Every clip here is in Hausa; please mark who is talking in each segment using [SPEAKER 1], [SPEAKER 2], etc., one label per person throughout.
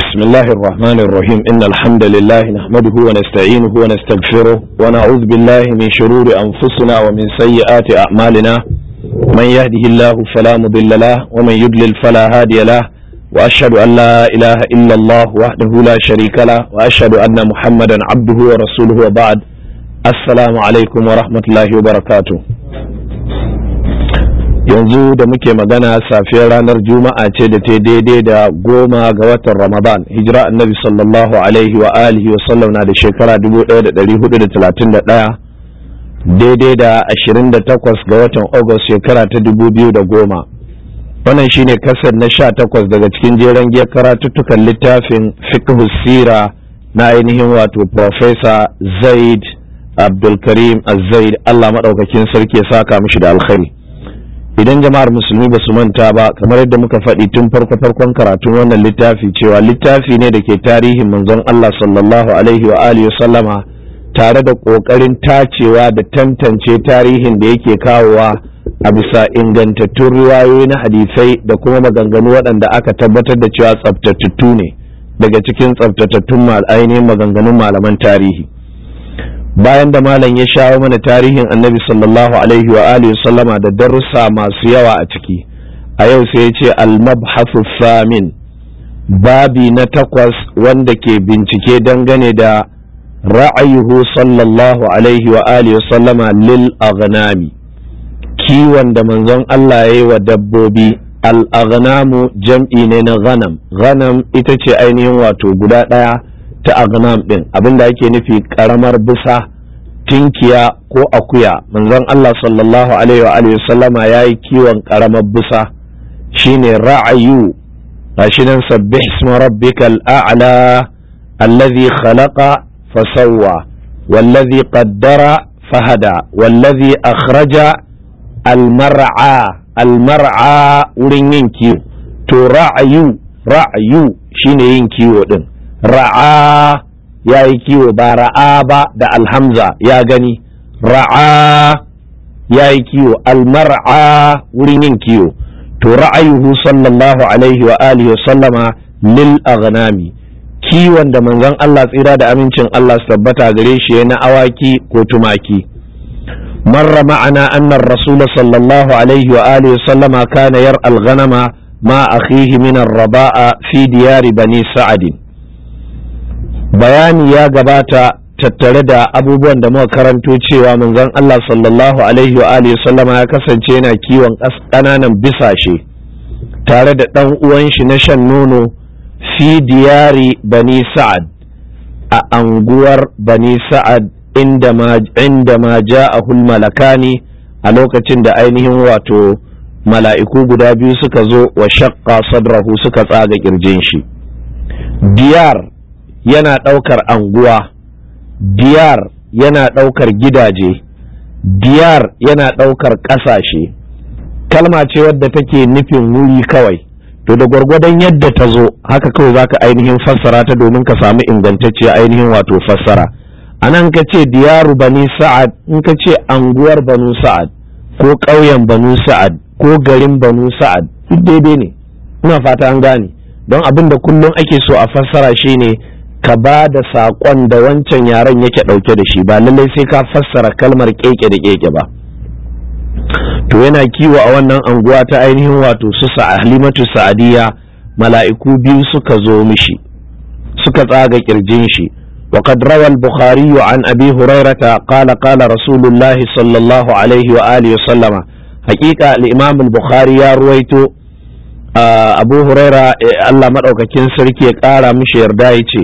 [SPEAKER 1] بسم الله الرحمن الرحيم إن الحمد لله نحمده ونستعينه ونستغفره ونعوذ بالله من شرور أنفسنا ومن سيئات أعمالنا من يهده الله فلا مضل له ومن يضلل فلا هادي له وأشهد أن لا إله إلا الله وحده لا شريك له وأشهد أن محمدا عبده ورسوله وبعد السلام عليكم ورحمة الله وبركاته yanzu da muke magana safiyar ranar juma'a ce da ta daidai da goma ga watan ramadan hijira annabi sallallahu alaihi wa alihi wa sallam na da shekara 1431 daidai da 28 ga watan august shekara ta 2010 wannan shine kasar na 18 daga cikin jeren giyar karatuttukan littafin fiqh sira na ainihin wato professor zaid abdulkarim az-zaid allah maɗaukakin sarki ya saka mishi da alkhairi idan jama'ar musulmi ba su manta ba kamar yadda muka faɗi tun farko farkon karatun wannan littafi cewa littafi ne da ke tarihin manzon Allah sallallahu alaihi wa alihi sallama tare da ƙoƙarin tacewa da tantance tarihin da yake kawowa a bisa ingantattun riwayoyi na hadisai da kuma maganganu waɗanda aka tabbatar da cewa tsaftatattu ne daga cikin tsaftatattun ainihin maganganun malaman tarihi bayan da malam ya shawo mana tarihin annabi sallallahu alaihi wa alihi sallama da darussa masu yawa a ciki a yau sai ya ce al-mabhasu samin babi na takwas wanda ke bincike dangane da ra'ayuhu sallallahu alaihi wa alihi sallama lil aghnami kiwon da manzon Allah ya yi wa dabbobi al-aghnamu jam'i ne na ghanam ghanam ita ce ainihin wato guda ɗaya ta agnam din abinda ake nufi karamar bisa tinkiya ko akuya manzon Allah sallallahu alaihi wa alihi sallama yayi kiwon karamar bisa shine ra'ayu gashi nan sabbih isma rabbikal a'la alladhi khalaqa fasawwa wallazi qaddara fahada wallazi akhraja almar'a almar'a wurin yin kiwo to ra'ayu ra'ayu shine yin kiwo din ra'a ya yi kiwo ba ra'a ba da alhamza ya gani ra'a ya yi kiwo almar'a wurin yin kiwo to ra'ayuhu sallallahu alaihi wa alihi wa sallama lil aghnami kiwon da manzon Allah tsira da amincin Allah su tabbata gare shi na awaki ko tumaki marra ma'ana anna rasul sallallahu alaihi wa alihi wa sallama kana yar al-ghanama ma akhihi min ar-raba'a fi diyari bani sa'adin bayani ya gabata tattare da abubuwan da muka karanto cewa manzon Allah sallallahu alaihi wa alihi sallama ya kasance yana kiwon ƙananan bisashe tare da ɗan uwan shi na shan nono fi diyari bani sa'ad a anguwar bani sa'ad inda ma inda ma ja'ahul malakani a lokacin da ainihin wato mala'iku guda biyu suka zo wa shaqqa sadrahu suka tsaga kirjin shi diyar yana ɗaukar anguwa diyar yana ɗaukar gidaje diyar yana ɗaukar ƙasashe kalma ce wadda take nufin wuri kawai to da gwargwadon yadda ta zo haka kawai zaka ainihin fassara ta domin ka samu ingantacciya ainihin wato fassara a nan ka ce diyaru bani sa'ad in ka ce anguwar banu sa'ad ko ƙauyen banu sa'ad ko garin banu sa'ad duk daidai ne ina fata an gane don abin da kullum ake so a fassara shine ka ba da saƙon da wancan yaren yake ɗauke da shi ba lallai sai ka fassara kalmar keke da keke ba to yana kiwo a wannan anguwa ta ainihin wato su halimatu sa'adiyya mala'iku biyu suka zo mishi suka tsaga kirjin shi وقد روى البخاري عن أبي هريرة قال قال رسول الله صلى الله عليه وآله وسلم حقيقة الإمام البخاري يا رويتو أبو هريرة الله مدعوك كنسر كي قال مش يردائي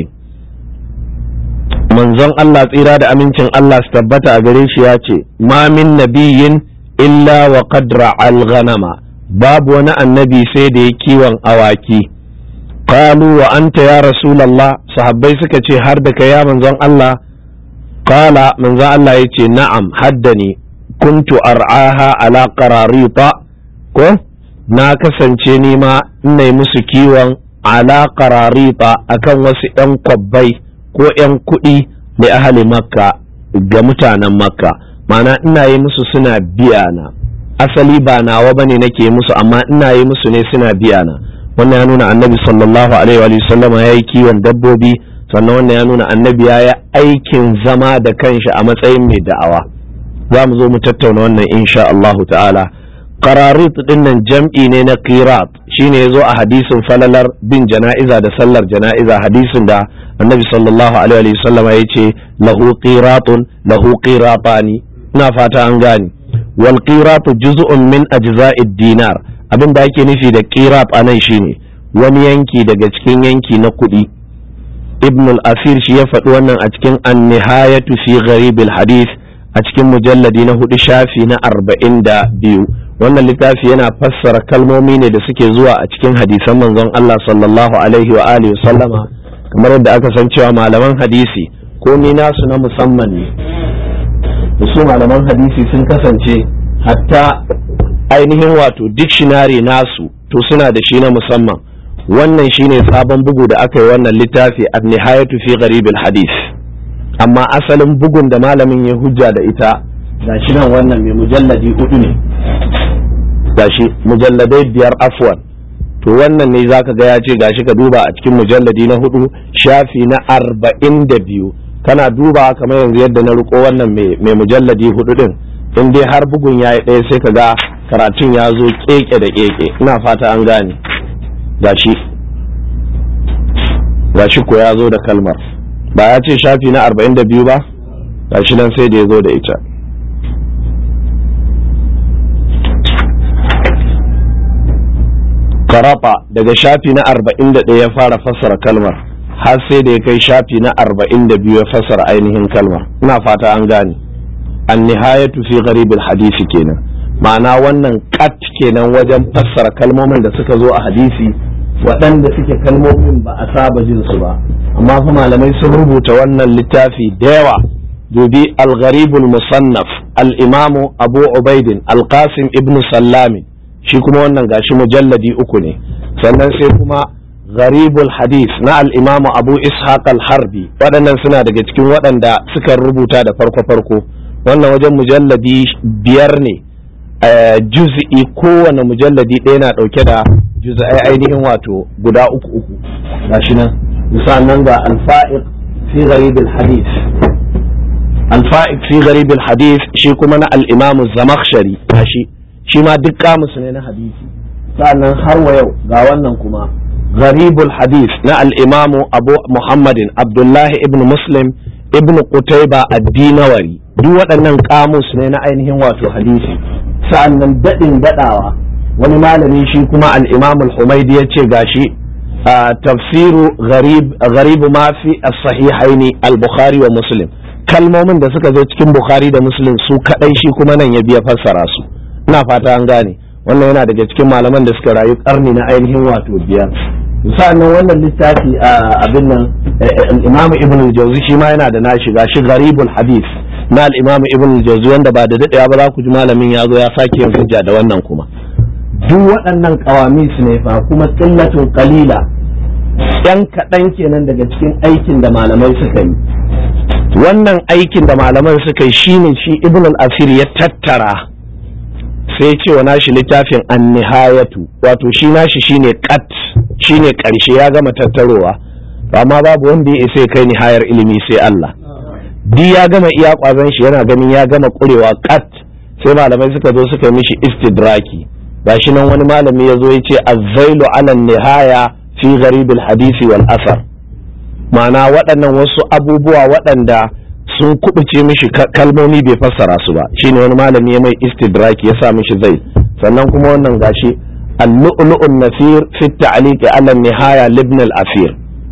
[SPEAKER 1] manzon Allah tsira da amincin Allah su tabbata a gare shi ya ce ma min nabiyin illa wa qadra al-ghanama babu wani annabi sai da ya kiwon awaki qalu wa anta ya rasulullah sahabbai suka ce har da kai ya manzon Allah qala manzon Allah yace na'am haddani kuntu ar'aha ala qararita ko na kasance ni ma ina musu kiwon ala qararita akan wasu 'yan kwabbai ko 'yan kuɗi da ahali makka ga mutanen makka mana ina yi musu suna biya na asali ba nawa bane nake musu amma ina yi musu ne suna biya na wannan ya nuna annabi sallallahu alaihi wa sallama ya yi kiwon dabbobi sannan wannan ya nuna annabi ya yi aikin zama da kanshi a matsayin mai da'awa za mu zo mu tattauna wannan insha Allahu ta'ala qararit din nan jam'i ne na qirat shine yazo a hadisin falalar bin jana'iza da sallar jana'iza hadisin da annabi sallallahu alaihi wa sallama ya ce lahu qiratun lahu qiratani ina fata an gane wal qiratu juz'un min ajza'id dinar abin da ake nufi da qirat anan shine wani yanki daga cikin yanki na kuɗi ibn al-asir shi ya faɗi wannan a cikin an-nihayatu fi gharib al-hadith a cikin mujalladi na hudu shafi na arba'in da biyu wannan littafi yana fassara kalmomi ne da suke zuwa a cikin hadisan manzon Allah sallallahu alaihi wa alihi sallama kamar yadda aka san cewa malaman hadisi ko ni nasu na musamman ne su malaman hadisi sun kasance hatta ainihin wato dictionary nasu to suna da shi na musamman wannan shine sabon bugu da aka yi wannan littafi an-nihayatu fi gharib al-hadith amma asalin bugun da malamin ya hujja da ita gashi nan wannan mai mujalladi hudu ne gashi mujalladai biyar afwan to wannan ne zaka ga ya ce gashi ka duba a cikin mujalladi na hudu shafi na arba'in da biyu kana duba kamar yanzu yadda na riko wannan mai mujalladi hudu din in dai har bugun ya yi ɗaya sai ka ga karatun ya zo keke da keke ina fata an gane gashi gashi ko ya zo da kalmar ba ya ce shafi na arba'in da biyu ba gashi nan sai da ya zo da ita karata daga shafi na arba'in da ɗaya ya fara fassara kalmar har sai da ya kai shafi na arba'in da biyu ya fassara ainihin kalmar ina fata an gane an nihayatu fi gharibin hadisi kenan ma'ana wannan kat kenan wajen fassara kalmomin da suka zo a hadisi waɗanda suke kalmomin ba a saba jin su ba amma fa malamai sun rubuta wannan littafi da yawa dubi al-gharibul musannaf al-imamu abu ubaidin al-qasim ibn sallamin shi kuma wannan gashi mujalladi uku ne sannan sai kuma gharibul hadith na al-imamu abu ishaq al-harbi waɗannan suna daga cikin waɗanda suka rubuta da farko-farko wannan wajen mujalladi biyar ne juz'i kowane mujalladi ɗaya na ɗauke da juz'ai ainihin wato guda uku uku gashi nan misalan ga alfa'iq fi gharibul hadith alfa'iq fi gharibul hadith shi kuma na al-imamu zamakhshari gashi shi ma duk kamus ne na hadisi sa'annan har wa yau ga wannan kuma gharibul hadith na al-imamu abu muhammadin abdullahi ibn muslim ibn qutayba ad-dinawari duk waɗannan kamus ne na ainihin wato hadisi sa'annan daɗin daɗawa wani malami shi kuma al-imam al-humaidi ya ce gashi tafsiru gharib ma fi as-sahihaini al-bukhari wa muslim kalmomin da suka zo cikin bukhari da muslim su kadai shi kuma nan ya biya fassara su ina fata an gane wannan yana daga cikin malaman da suka rayu karni na ainihin wato biyar sa'annan wannan littafi a abin nan imam ibn al-jawzi shi ma yana da nashi gashi gharibul hadith na al-imam ibn al-jawzi wanda ba da dadewa ba za ku ji malamin ya zo ya sake yin hujja da wannan kuma duk waɗannan kawamis ne fa kuma qillatun qalila yan kaɗan kenan daga cikin aikin da malamai suka yi wannan aikin da malaman suka yi shine shi ibn al-asir ya tattara sai ce wa nashi littafin an-nihayatu wato shi nashi shine qat shine karshe ya gama tattarowa amma babu wanda ya isa kai nihayar ilimi sai Allah di ya gama iya kwazon shi yana ganin ya gama kurewa qat sai malamai suka zo suka mishi istidraki gashi nan wani malami ya zo ya ce azzailu ala nihaya fi gharibil hadisi wal asar ma'ana waɗannan wasu abubuwa waɗanda sun kubuce mishi kalmomi bai fassara su ba shine wani malami ya mai istidraki ya sa mishi zai sannan kuma wannan gashi al-lu'lu'un nasir fi ta'liq ala nihaya libn al-asir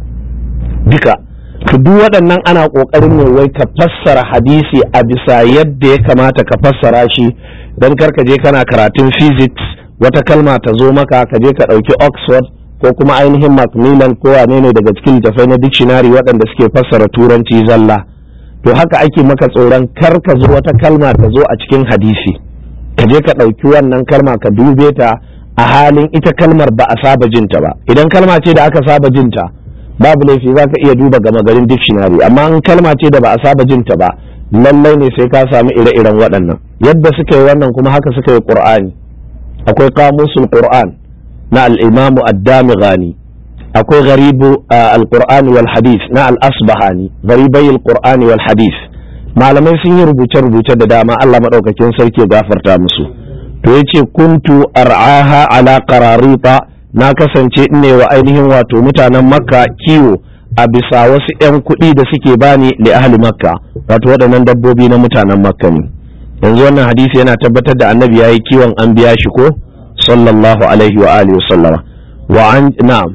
[SPEAKER 1] duka to duk waɗannan ana ƙoƙarin ne wai ka fassara hadisi a bisa yadda ya kamata ka fassara shi don kar ka je kana karatun physics wata kalma ta zo maka ka je ka ɗauki oxford ko kuma ainihin macmillan ko wane ne daga cikin littattafai na dictionary waɗanda suke fassara turanci zalla to haka ake maka tsoron kar ka zo wata kalma ta zo a cikin hadisi ka je ka ɗauki wannan kalma ka dube ta a halin ita kalmar ba a saba jinta ba idan kalma ce da aka saba jinta babu laifi za ka iya duba gama garin dictionary amma in kalma ce da ba a saba jinta ba lallai ne sai ka samu ire-iren waɗannan yadda suka yi wannan kuma haka suka yi qur'ani akwai kamusul qur'an na al-imamu ad-damighani akwai gharibu al-qur'ani wal hadith na al-asbahani gharibai al-qur'ani wal hadith malamai sun yi rubuce-rubuce da dama Allah madaukakin sarki ya gafarta musu to yace kuntu ar'aha ala qararita na kasance ne wa ainihin wato mutanen makka kiwo a bisa wasu 'yan kuɗi da suke bani li ahli makka wato waɗannan dabbobi na mutanen makka ne yanzu wannan hadisi yana tabbatar da annabi yayi kiwon an biya shi ko sallallahu alaihi wa alihi wasallama wa an na'am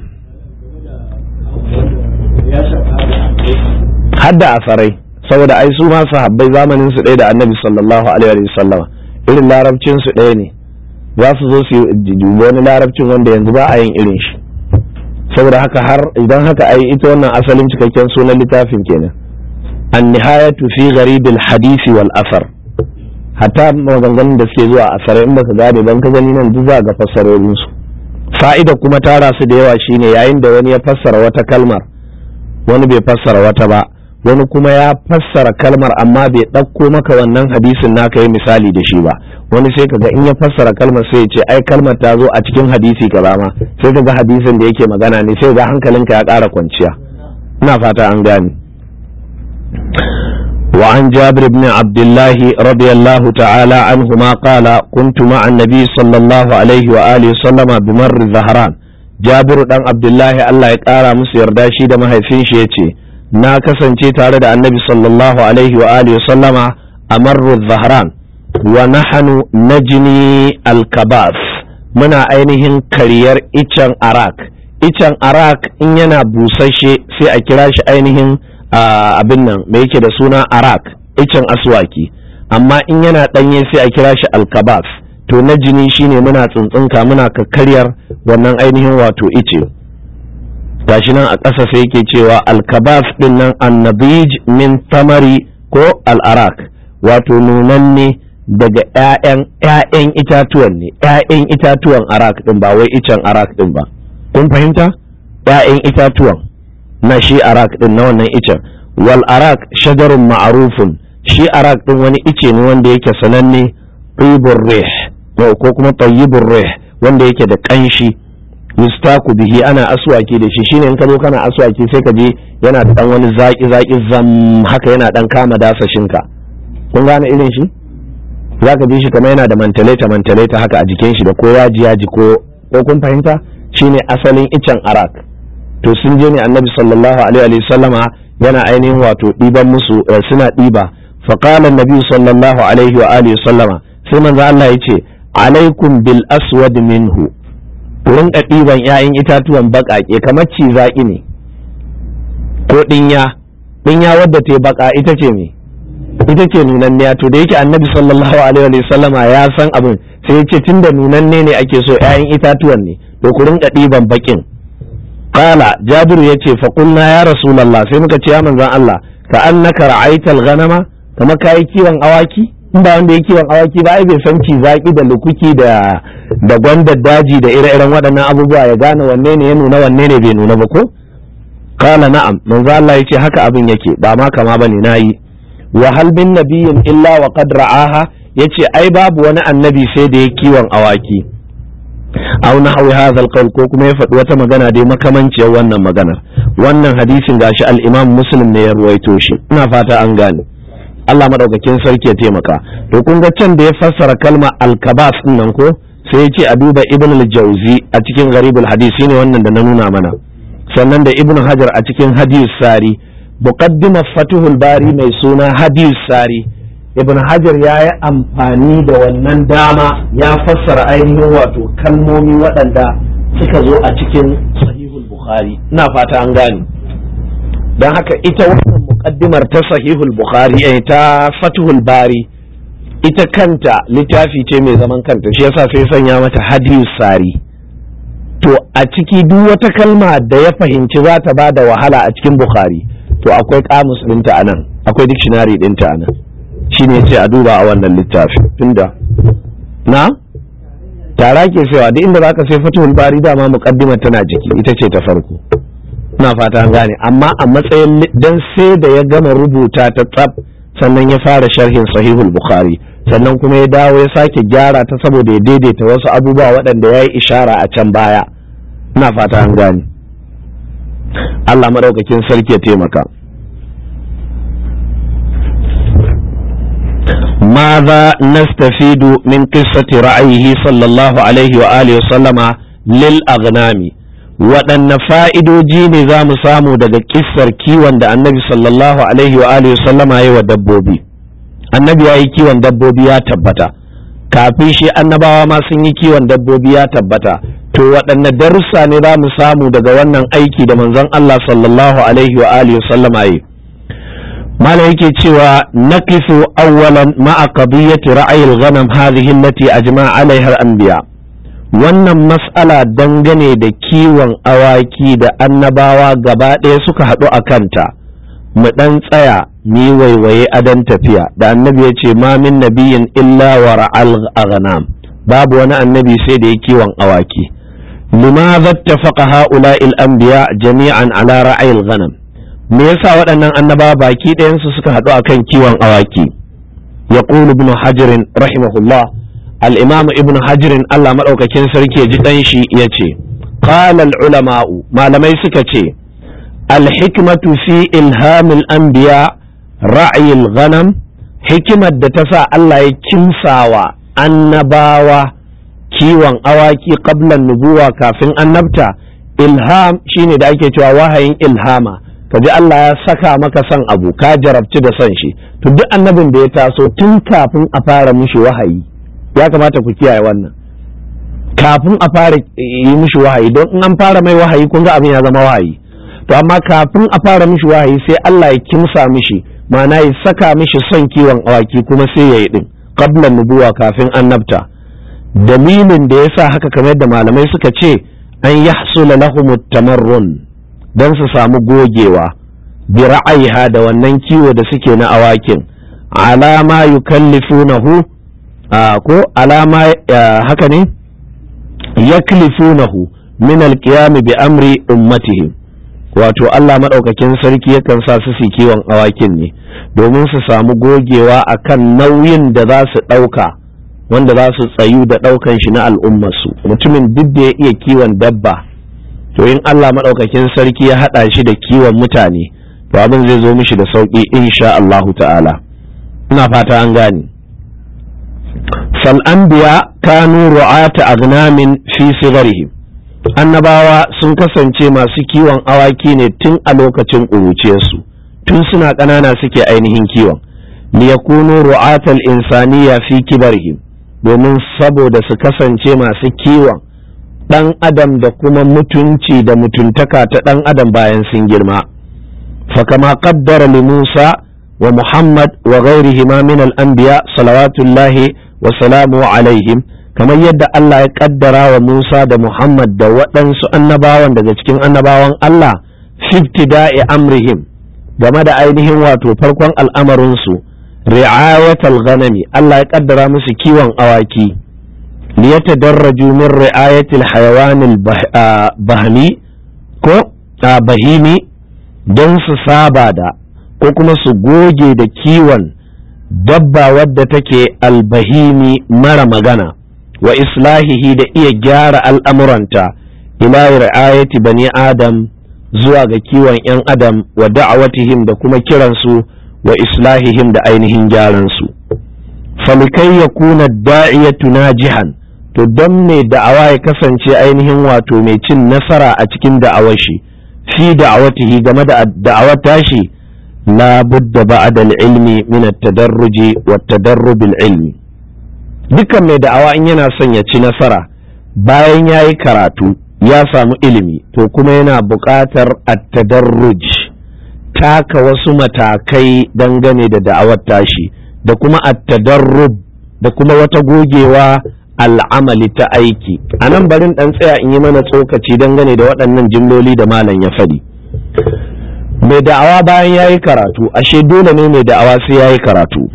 [SPEAKER 1] hadda asarai saboda ai su ma sahabbai zamanin su ɗaya da annabi sallallahu alaihi wa sallama irin larabcin su ɗaya ne za su zo su dubi wani larabcin wanda yanzu ba a yin irin shi saboda haka har idan haka ai ita wannan asalin cikakken sunan littafin kenan an nihayatu fi gharibil hadisi wal asar hatta maganganun da suke zuwa asarai in baka gane ban ka gani nan duk za ga fassarorin su fa'ida kuma tara su da yawa shine yayin da wani ya fassara wata kalmar wani bai fassara wata ba wani kuma ya fassara kalmar amma bai ɗauko maka wannan hadisin naka yi misali da shi ba wani sai kaga in ya fassara kalmar sai ya ce ai kalmar ta zo a cikin hadisi kaza ma sai kaga hadisin da yake magana ne sai ga hankalinka ya ƙara kwanciya ina fata an gane وعن جابر بن عبد الله رضي الله تعالى عنهما قال كنت مع النبي صلى الله عليه وآله وسلم بمر الزهران جابر بن عبد الله الله يقارى مسير داشي دم هيفين شيء na kasance tare da annabi sallallahu alaihi wa alihi sallama a marru zahran wa nahanu najni alkabas muna ainihin kariyar icen arak icen arak in yana busashe sai a kira shi ainihin abin nan mai yake da suna arak icen aswaki amma in yana ɗanye sai a kira shi alkabas to najini shine muna tsuntsunka muna kakkaryar wannan ainihin wato ice gashi nan a ƙasa sai yake cewa alkabas din nan annabij min tamari ko al'arak wato nunanne daga ƴaƴan ƴaƴan itatuwan ne ƴaƴan itatuwan arak din ba wai icen arak din ba kun fahimta ƴaƴan itatuwan na shi arak din na wannan icen wal arak shajarun ma'arufun shi arak din wani ice ne wanda yake sananne tibur rih ko kuma tayyibur rih wanda yake da ƙanshi yustaku bihi ana aswaki da shi shine in ka zo kana aswaki sai ka je yana da dan wani zaki zaki zam haka yana dan kama dasashinka kun gane irin shi zaka ji shi kamar yana da mantaleta mantaleta haka a jikin shi da ko yaji yaji ko ko kun fahimta shine asalin icen arak to sun je ne annabi sallallahu alaihi wa sallama yana ainihin wato diban musu suna diba fa qala annabi sallallahu alaihi wa alihi sallama sai manzo Allah ya ce alaikum bil aswad minhu ku rinka ɗiban 'ya'yan itatuwan baƙaƙe kamar cizaƙi ne ko ɗinya ɗinya wadda ta baƙa ita ce me ita ce nunanniya to da yake annabi sallallahu alaihi wa sallama ya san abin sai ya ce tunda nunanne ne ake so 'ya'yan itatuwan ne to ku rinka ɗiban baƙin qala jabiru ya ce faƙulna ya rasulallah sai muka ce ya manzon Allah ka annaka ra'aital ghanama kamar kayi kiwon awaki in ba wanda ya kiwon awaki ba ai bai san zaki da lukuki da da gwandar daji da ire-iren waɗannan abubuwa ya gane wanne ne ya nuna wanne ne bai nuna ba ko kala na'am manzo Allah yace haka abin yake ba ma kama bane nayi wa hal bin nabiyyin illa wa qad ra'aha yace ai babu wani annabi sai da ya kiwon awaki aw nahwi hadha alqawl ko kuma ya faɗi wata magana dai makamanciyar wannan maganar wannan hadisin gashi al-Imam Muslim ne ya ruwaito shi ina fata an gane Allah madaukakin sarki ya taimaka to kun ga can da ya fassara kalma al-kabas din nan ko sai ya ce a duba Ibn al-Jawzi a cikin Gharibul Hadisi ne wannan da na nuna mana sannan da Ibn Hajar a cikin Hadis Sari muqaddimar Fathul Bari mai suna Hadis Sari Ibn Hajar ya yi amfani da wannan dama ya fassara ainihin wato kalmomi waɗanda suka zo a cikin Sahihul Bukhari ina fata an gane don haka ita wannan muqaddimar ta sahihul bukhari eh, ta fathul bari ita kanta littafi ce mai zaman kanta shi yasa sai sanya mata hadiyus sari to a ciki duk wata kalma da ya fahimci za ta bada wahala a cikin bukhari to akwai kamus ɗinta a nan akwai dictionary ɗinta a nan shine ce a duba a wannan littafi tunda na tara ke cewa duk inda zaka sai fathul bari dama muqaddimar tana jiki ita ce ta farko ina fata an gane amma a matsayin dan sai da ya gama rubuta ta tsaf sannan ya fara sharhin sahihul bukhari sannan kuma ya dawo ya sake gyara ta saboda ya daidaita wasu abubuwa waɗanda ya yi ishara a can baya ina fata an gane Allah maɗaukakin sarki ya taimaka ماذا نستفيد من قصة رأيه صلى الله عليه وآله وسلم للأغنام waɗanne fa'idoji ne za mu samu daga ƙissar kiwon da annabi sallallahu alaihi wa alihi sallama ya wa dabbobi annabi ya yi kiwon dabbobi ya tabbata kafin shi annabawa ma sun yi kiwon dabbobi ya tabbata to waɗanne darussa ne za mu samu daga wannan aiki da manzon Allah sallallahu alaihi wa alihi sallama yi mala yake cewa naqifu awwalan ma'a qadiyyati ra'ayil ghanam hadhihi allati ajma'a alaiha al-anbiya wannan mas'ala dangane da kiwon awaki da annabawa gaba ɗaya suka haɗu a kanta mu ɗan tsaya ni waiwaye adon tafiya da annabi ya ce ma min nabiyin illa wa ra'al aghnam babu wani annabi sai da ya kiwon awaki limadha ittafaqa ha'ula'il anbiya jami'an ala ra'ayil ghanam me yasa waɗannan annabawa baki ɗayansu suka haɗu akan kiwon awaki yaqulu ibn hajar rahimahullah الإمام ابن حجر الله مدوكاكين سركي جدنشي يتي قال العلماء ما لم يسكتي الحكمة في إلهام الأنبياء رعي الغنم حكمة دتسا الله يكمساوا النباوة kiwon awaki qablan nubuwa kafin annabta ilham shine da ake cewa wahayin ilhama kaji Allah ya saka maka son abu ka jarabci da son shi to duk annabin da ya taso tun kafin a fara mishi wahayi ya kamata ku kiyaye wannan kafin a fara yi mishi wahayi don in an fara mai wahayi kun ga abin ya zama wahayi to amma kafin a fara mishi wahayi sai Allah ya kimsa mishi ma'ana ya saka mishi son kiwon awaki kuma sai ya yi din qabla nubuwa kafin annabta dalilin da yasa haka kamar yadda malamai suka ce an yahsula lahum tamarrun dan su samu gogewa bi ra'ayiha da wannan kiwo da suke na awakin alama yukallifunahu ko alama haka ne yaklifunahu min alqiyam bi amri ummatihim wato Allah madaukakin sarki yakan sa su su kiwon awakin ne domin su samu gogewa akan nauyin da za su ɗauka wanda za su tsayu da ɗaukan shi na al'ummarsu mutumin duk da ya iya kiwon dabba to in Allah madaukakin sarki ya haɗa shi da kiwon mutane to abin zai zo mishi da sauƙi insha Allahu ta'ala ina fata an gane فالأنبياء كانوا رعاة أغنام في صغرهم annabawa sun kasance masu kiwon awaki ne tun a lokacin ƙuruciyarsu tun suna ƙanana suke ainihin kiwon liyakunu ru'atal insaniya fi kibarihim domin saboda su kasance masu kiwon ɗan adam da kuma mutunci da mutuntaka ta ɗan adam bayan sun girma fakama qaddara li Musa wa Muhammad wa ghairihima min al-anbiya salawatullahi wa salamu alaihim kamar yadda Allah ya kaddara wa Musa da Muhammad da waɗansu annabawan daga cikin annabawan Allah fiftida'i amrihim game da ainihin wato farkon al'amarinsu ri'ayatal ghanami Allah ya kaddara musu kiwon awaki liyatadarraju min ri'ayatil hayawanil bahmi ko bahimi don su saba da ko kuma su goge da kiwon dabba wadda take albahimi mara magana wa islahihi da iya gyara al'amuranta ila ri'ayati bani adam zuwa ga kiwon 'yan adam wa da'awatihim da kuma kiransu wa islahihim da ainihin gyaransu falikai ya kuna da'iyatu najihan to don mai da'awa ya kasance ainihin wato mai cin nasara a cikin da'awar shi fi da'awatihi game da da'awar tashi la budda ba'da al-ilmi min at-tadarruji wa at-tadarrub al-ilmi dukkan mai da'awa in yana son ya ci nasara bayan ya yi karatu ya samu ilimi to kuma yana buƙatar at-tadarruj taka wasu matakai dangane da da'awar tashi da kuma at-tadarrub da kuma wata gogewa al'amali ta aiki a nan barin ɗan tsaya in yi mana tsokaci dangane da waɗannan jimloli da malam ya faɗi mai da'awa bayan ya yi karatu ashe dole ne mai da'awa sai ya yi karatu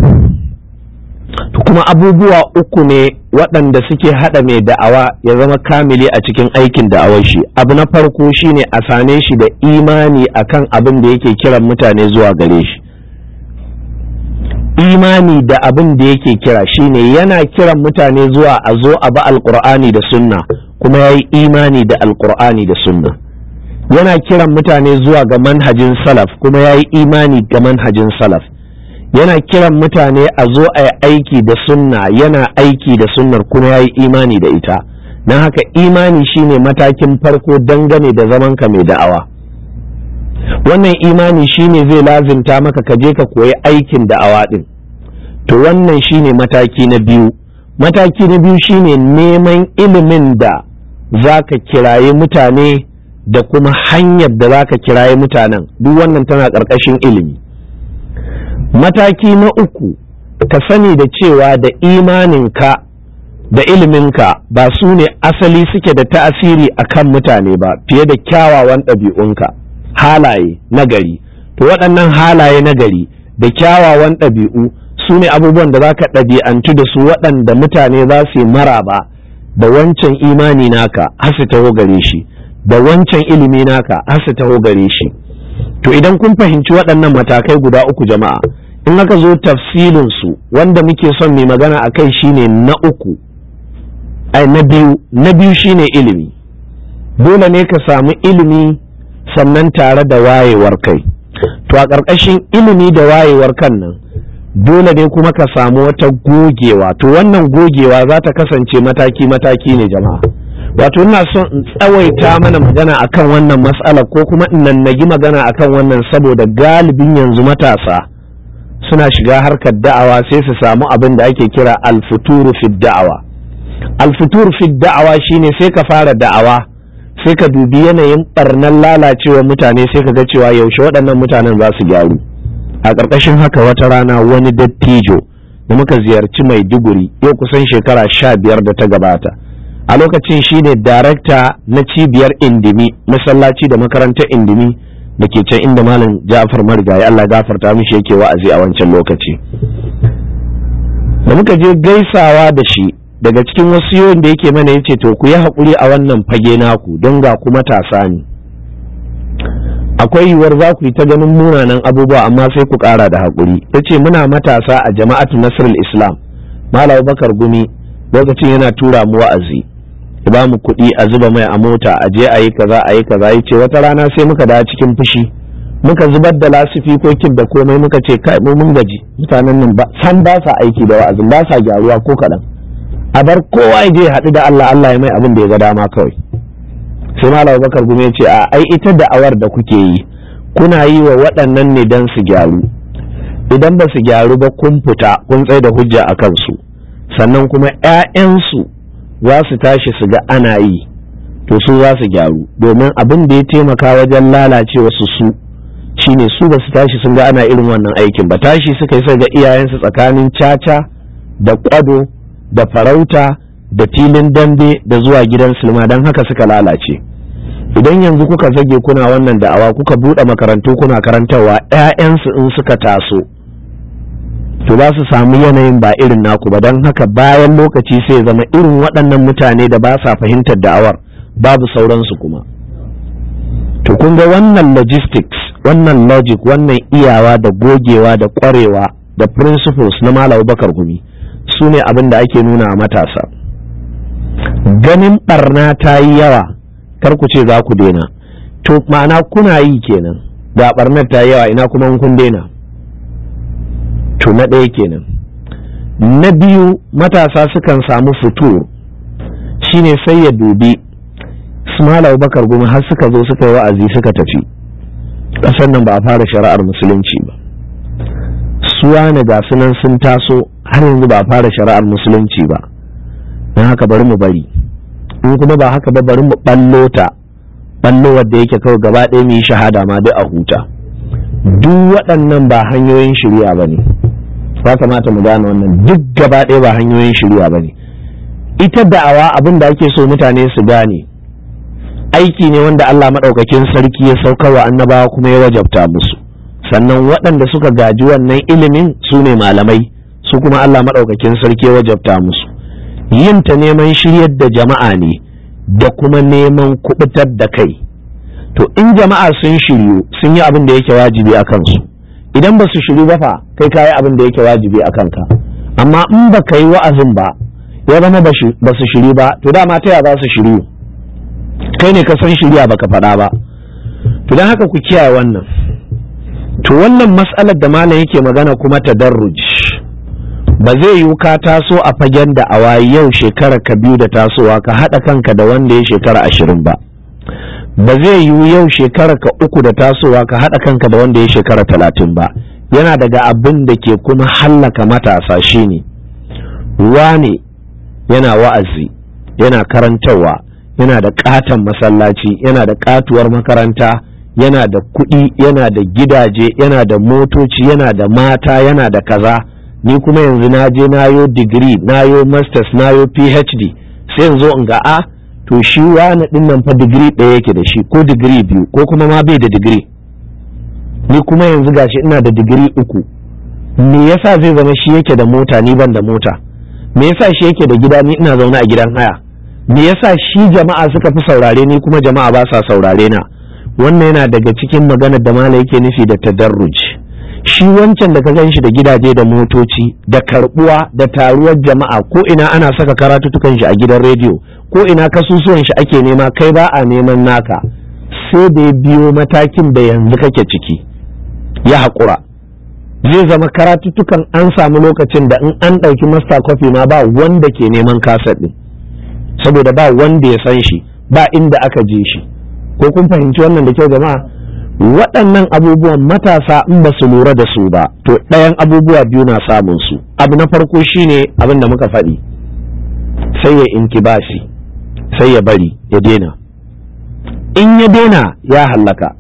[SPEAKER 1] kuma abubuwa uku ne waɗanda suke haɗa mai da'awa ya zama kamili a cikin aikin da'awar shi abu na farko shine a same shi da imani akan abin da yake kiran mutane zuwa gare shi imani da abin da yake kira shine yana kiran mutane zuwa a zo a ba alkur'ani da sunna kuma ya yi imani da alkur'ani da sunna yana kiran mutane zuwa ga manhajin salaf kuma ya yi imani ga manhajin salaf yana kiran mutane a zo a yi aiki da sunna yana aiki da sunnar kuma ya yi imani da ita don haka imani shine matakin farko dangane da zamanka mai da'awa wannan imani shine zai lazimta maka ka je ka koyi aikin da'awa din to wannan shine mataki na biyu mataki na biyu shine neman ilimin da za ka kiraye mutane da kuma hanyar da za ka kiraye mutanen duk wannan tana ƙarƙashin ilimi mataki na uku ka sani da cewa da imaninka da iliminka ba su ne asali suke da ta'asiri a kan mutane ba fiye da kyawawan ɗabi'unka halaye nagari to waɗannan halaye nagari da kyawawan ɗabi'u su ne abubuwan da za ka ɗabi'antu da su waɗanda mutane za su yi maraba da wancan imani naka har su taho gare shi da wancan ilimi naka har su taho gare shi to idan kun fahimci waɗannan matakai guda uku jama'a in aka zo tafsilin su wanda muke son mai magana a kai shine na uku ai na biyu na biyu shine ilimi dole ne ka samu ilimi sannan tare da wayewar kai to a ƙarƙashin ilimi da wayewar kan nan dole ne kuma ka samu wata gogewa to wannan gogewa za ta kasance mataki-mataki ne jama'a wato ina son in tsawaita mana magana akan wannan matsala ko kuma in nannagi magana akan wannan saboda galibin yanzu matasa suna shiga harkar da'awa sai su samu abin da ake kira alfuturu fi da'awa alfuturu fi da'awa shine sai ka fara da'awa sai ka dubi yanayin barnan lalacewa mutane sai ka ga cewa yaushe waɗannan mutanen za su gyaru a ƙarƙashin haka wata rana wani dattijo da muka ziyarci maiduguri yau kusan shekara sha biyar da ta gabata a lokacin shine darakta na cibiyar indimi masallaci da makarantar indimi da ke can inda malam ja'far marigayi allah gafarta mishi yake wa'azi a wancan lokaci da muka je gaisawa da shi daga cikin wasu da yake mana ya ce to ku yi haƙuri a wannan fage naku don ga kuma tasa ne akwai yiwuwar za ku yi ta ganin munanan abubuwa amma sai ku ƙara da haƙuri ya ce muna matasa a jama'atu nasrul islam malam bakar gumi lokacin yana tura mu wa'azi ya ba mu kuɗi a zuba mai a mota a je a yi kaza a yi kaza ya ce wata rana sai muka da cikin fushi muka zubar da lasifikokin da komai muka ce kai mu mun gaji mutanen nan ba san ba sa aiki da wa'azin ba sa gyaruwa ko kaɗan a bar kowa ya je haɗu da Allah Allah ya mai abin da ya ga dama kawai sai malam bakar gume ce a ai ita da'awar da kuke yi kuna yi wa waɗannan ne don su gyaru idan ba su gyaru ba kun fita kun tsaye da hujja a kansu sannan kuma 'ya'yansu za su tashi su ga ana yi to su za su gyaru domin abin da ya taimaka wajen lalacewa su su shine su ba su tashi sun ga ana irin wannan aikin ba tashi suka yi sai ga iyayensu tsakanin caca da kwado da farauta da filin dambe da zuwa gidan silma don haka suka lalace idan yanzu kuka zage kuna wannan da'awa kuka buɗe makarantu kuna karantarwa 'ya'yansu in suka taso to za su samu yanayin ba irin naku ba don haka bayan lokaci sai zama irin waɗannan mutane da ba sa fahimtar da'awar babu sauransu kuma to kun ga wannan logistics wannan logic wannan iyawa da gogewa da ƙwarewa da principles na malam bakar gumi su ne abin da ake nuna a matasa ganin barna ta yi yawa kar ku ce za ku daina to ma'ana kuna yi kenan ga barnar ta yi yawa ina kuma kun daina to na ɗaya kenan na biyu matasa sukan samu fito shine sai ya dubi Ismail Bakar gumi har suka zo suka yi wa'azi suka tafi ƙasar nan ba a fara shari'ar musulunci ba suwa ne ga sunan sun taso har yanzu ba a fara shari'ar musulunci ba don haka bari mu bari in kuma ba haka ba bari mu ballo ta ballo wadda yake kawai gaba ɗaya mu yi shahada ma duk a huta duk waɗannan ba hanyoyin shirya ba ne ya kamata mu gane wannan duk gaba ɗaya ba hanyoyin shirya ba ne ita da'awa abin da ake so mutane su gane aiki ne wanda Allah maɗaukakin sarki ya sauka wa annabawa kuma ya wajabta musu sannan waɗanda suka gaji wannan ilimin su ne malamai su kuma Allah maɗaukakin sarki ya wajabta musu yin ta neman shiryar da jama'a ne da kuma neman kubutar da kai to in jama'a sun shiryu sun yi abin da yake wajibi a kansu idan ba su shiru ba fa kai kayi abin da yake wajibi a kanka amma in ba ka yi wa'azin ba ya zama ba su shiru ba to dama ta ya za su shiru kai ne ka san shirya baka faɗa ba to don haka ku kiyaye wannan to wannan mas'alar da malam yake magana kuma tadarruj ba zai yiwu ka taso a fagen da awa yau shekara ka biyu da tasowa ka haɗa kanka da wanda ya shekara ashirin ba ba zai yiwu yau shekara ka uku da tasowa ka haɗa kanka da wanda ya shekara talatin ba yana daga abin da ke kuma hallaka matasa shine wane yana wa'azi yana karantarwa yana da katon masallaci yana da katuwar makaranta yana da kuɗi yana da gidaje yana da motoci yana da mata yana da kaza ni kuma yanzu na je na yo digiri na yo masters na yo phd sai yanzu in ga a to shi wani din nan fa digiri ɗaya yake da shi ko digiri biyu ko kuma ma bai da digiri ni kuma yanzu gashi ina da digiri uku me yasa zai zama shi yake da mota ni ban da mota me yasa shi yake da gida ni ina zaune a gidan haya me yasa shi jama'a suka fi saurare ni kuma jama'a ba sa saurare na wannan yana daga cikin maganar da mala yake nufi da tadarruj shi wancan da ka gan shi da gidaje da motoci da karbuwa da taruwar jama'a ko ina ana saka karatutukan shi a gidan rediyo ko ina kasusuwan shi ake nema kai ba a neman naka sai da ya biyo matakin da yanzu kake ciki ya haƙura zai zama karatutukan an samu lokacin da in an ɗauki master copy ma ba wanda ke neman kaset ɗin saboda ba wanda ya san shi ba inda aka je shi ko kun fahimci wannan da kyau jama'a waɗannan abubuwan matasa in ba su lura da su ba to ɗayan abubuwa biyu na samun su abu na farko shine abin da muka faɗi sai ya inkibasi sai ya bari ya daina in ya daina ya hallaka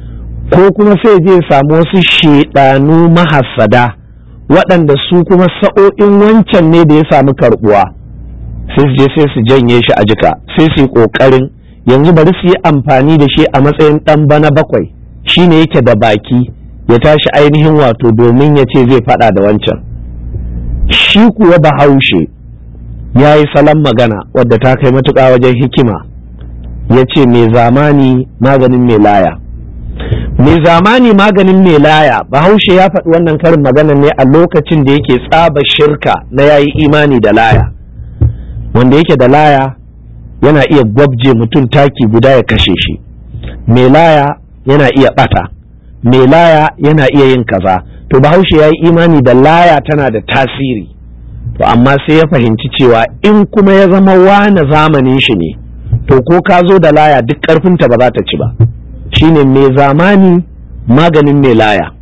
[SPEAKER 1] ko kuma sai je samu wasu shedanu mahassada waɗanda su kuma sa'o'in wancan ne da ya samu karɓuwa sai su je sai su janye shi a jika sai su yi ƙoƙarin yanzu bari su yi amfani da shi a matsayin ɗan bana bakwai shi ne yake da baki ya tashi ainihin wato domin ya ce zai faɗa da wancan shi kuwa bahaushe ya yi salon magana wadda ta kai matuƙa wajen hikima ya ce mai zamani maganin mai laya mai zamani maganin mai laya bahaushe ya faɗi wannan karin magana ne a lokacin da yake tsaba shirka na yayi imani da laya wanda yake da laya yana iya gwabje mutum taki guda ya kashe shi mai laya yana iya ɓata mai laya yana iya yin kaza to bahaushe ya yi imani da laya tana da tasiri to amma sai ya fahimci cewa in kuma ya zama wane zamanin shi ne to ko ka zo da laya duk ƙarfinta ba za ta ci ba shine mai zamani maganin mai laya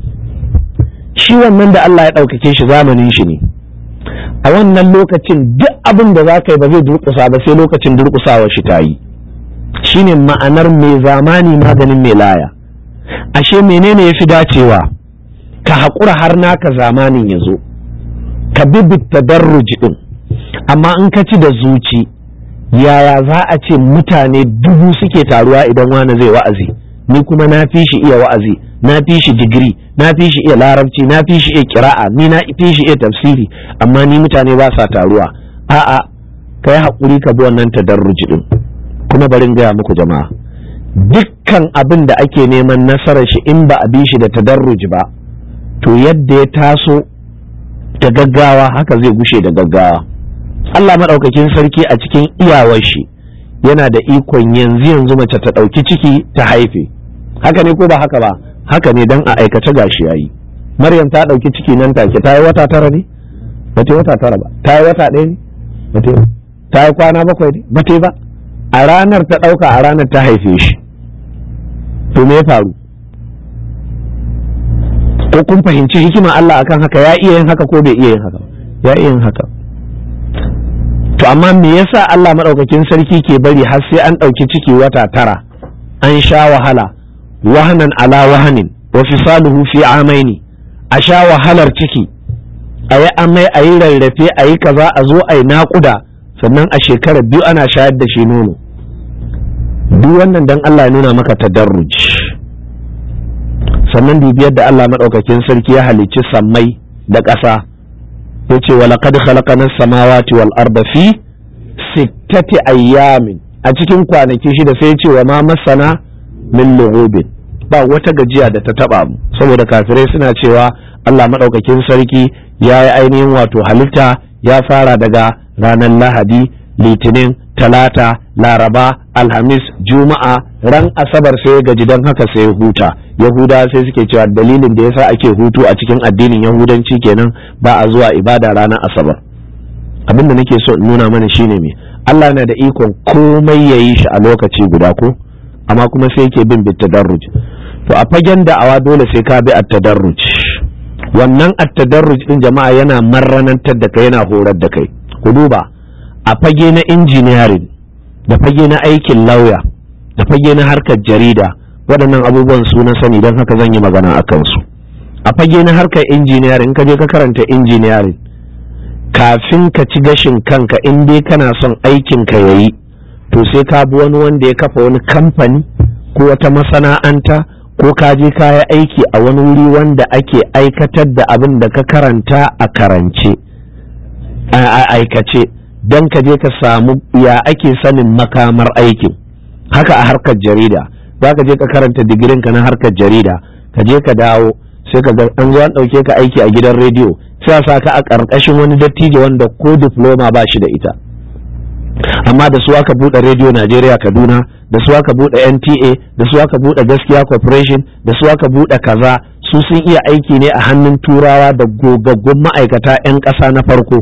[SPEAKER 1] shi wannan da Allah ya ɗaukake shi zamanin shi ne a wannan lokacin duk abin da za ka yi ba zai durƙusa ba sai lokacin durƙusawa shi ta yi shine ma'anar mai zamani maganin mai laya ashe menene ya fi dacewa ka haƙura har naka zamanin ya zo ka bi tadarruji ɗin amma in ka ci da zuci yaya za a ce mutane dubu suke taruwa idan wani zai wa'azi ni kuma na fi shi iya wa'azi na fi shi digiri na fi shi iya larabci na fi shi iya kira'a ni na fi shi iya tafsiri amma ni mutane ba sa taruwa a'a kai haƙuri ka bi wannan tadarruji din kuma bari in gaya muku jama'a dukkan abin da ake neman nasarar shi in ba a bi shi da tadarruji ba to yadda ya taso da gaggawa haka zai gushe da gaggawa Allah maɗaukakin sarki a cikin iyawar shi yana da ikon yanzu yanzu mace ta ɗauki ciki ta haife haka ne ko ba haka ba haka ne dan a aikace gashi yayi Maryam ta ɗauki ciki nan take ta yi wata tara ne ba ta yi wata tara ba ta yi wata ɗaya ne ba ta yi ta yi kwana bakwai ne ba ta yi ba a ranar ta ɗauka a ranar ta haife shi to me ya faru ko kun fahimci hikima Allah akan haka ya iya yin haka ko bai iya yin haka ya iya yin haka to amma me yasa Allah madaukakin sarki ke bari har sai an ɗauki ciki wata tara an sha wahala wahanan ala wahanin wa fisaluhu fi amaini a sha wahalar ciki a yi amai a yi rarrafe a yi kaza a zo a yi naƙuda sannan a shekarar biyu ana shayar da shi nono duk wannan dan Allah ya nuna maka tadarruj sannan dubiyar da Allah madaukakin sarki ya halicci sammai da ƙasa yace wa laqad khalaqana samawati wal arda fi sittati ayyamin a cikin kwanaki shida sai yace wa ma masana min lughubin ba wata gajiya da ta taba mu saboda kafirai suna cewa Allah maɗaukakin sarki ya yi ainihin wato halitta ya fara daga ranar lahadi litinin talata laraba alhamis juma'a ran asabar sai ya gaji don haka sai ya huta yahuda sai suke cewa dalilin da yasa ake hutu a cikin addinin yahudanci kenan ba a zuwa ibada ranar asabar abin da nake so in nuna mana shine me Allah na da ikon komai ya yi shi a lokaci guda ko amma kuma sai yake bin bitadarruj to a fagen da'awa dole sai ka bi at-tadarruj wannan at-tadarruj din jama'a yana marranantar da kai yana horar da kai ku duba a fage na engineering da fage na aikin lauya da fage na harkar jarida waɗannan abubuwan su na sani don haka zan yi magana a kansu a fage na harkar engineering ka je ka karanta engineering kafin ka ci gashin kanka in dai kana son aikin ka yayi to sai ka bi wani wanda ya kafa wani kamfani ko wata masana'anta ko ka je ka yi aiki a wani wuri wanda ake aikatar da abin da ka karanta a karance a aikace don ka je ka samu ya ake sanin makamar aikin haka a harkar jarida za ka je ka karanta digirin ka na harkar jarida ka je ka dawo sai ka ga an zo an ɗauke ka aiki a gidan rediyo sai a sa ka a ƙarƙashin wani dattijo wanda ko diploma ba shi da ita amma da su aka buɗe rediyo Najeriya Kaduna da su aka buɗe NTA da su aka buɗe Gaskiya Corporation da su aka buɗe kaza su sun iya aiki ne a hannun turawa da gogaggun ma'aikata 'yan ƙasa na farko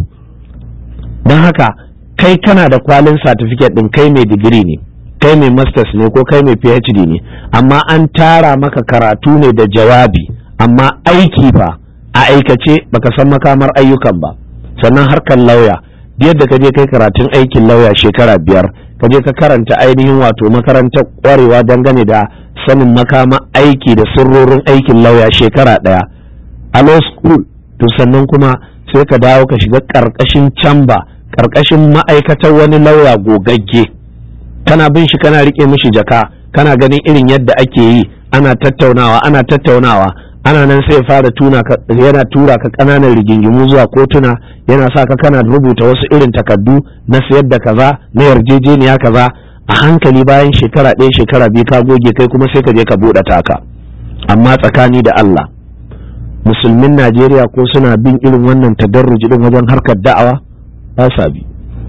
[SPEAKER 1] don haka kai kana da kwalin certificate ɗin kai mai digiri ne kai mai masters ne ko kai mai phd ne amma an tara maka karatu ne da jawabi amma aiki fa a aikace baka san makamar ayyukan ba sannan harkar lauya yadda ka je kai karatun aikin lauya shekara biyar ka je ka karanta ainihin wato makarantar kwarewa dangane da sanin makama aiki da sirrorin aikin lauya shekara ɗaya a law school to sannan kuma sai ka dawo ka shiga ƙarƙashin camba ƙarƙashin ma'aikatar wani lauya gogagge kana bin shi kana riƙe mishi jaka kana ganin irin yadda ake yi ana tattaunawa ana tattaunawa ana nan sai fara tuna ka yana tura ka ƙananan rigingimu zuwa kotuna yana sa ka kana rubuta wasu irin takardu na sayar da kaza na yarjejeniya kaza a hankali bayan shekara ɗaya shekara biyu ka goge kai kuma sai ka je ka buɗe taka amma tsakani da Allah musulmin Najeriya ko suna bin irin wannan tadarruji din wajen harkar da'awa ba sa bi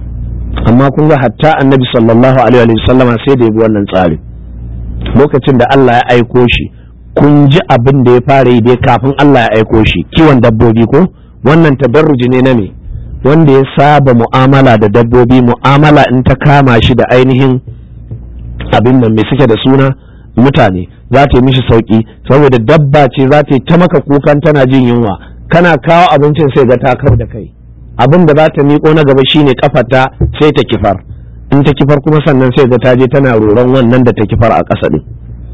[SPEAKER 1] amma kun ga hatta annabi sallallahu alaihi wa sallama sai da ya bi wannan tsari lokacin da Allah ya aiko shi kun ji abin da ya fara yi dai kafin Allah ya aiko shi kiwon dabbobi ko wannan tadarruji ne na me wanda ya saba mu'amala da dabbobi mu'amala in ta kama shi da ainihin abin nan mai suke da suna mutane za ta yi mishi sauki saboda dabba ce za ta yi ta maka kukan tana jin yunwa kana kawo abincin sai ga ta kau da kai abin da za ta miƙo na gaba shine kafata sai ta kifar in ta kifar kuma sannan sai ga ta je tana roron wannan da ta kifar a ƙasa din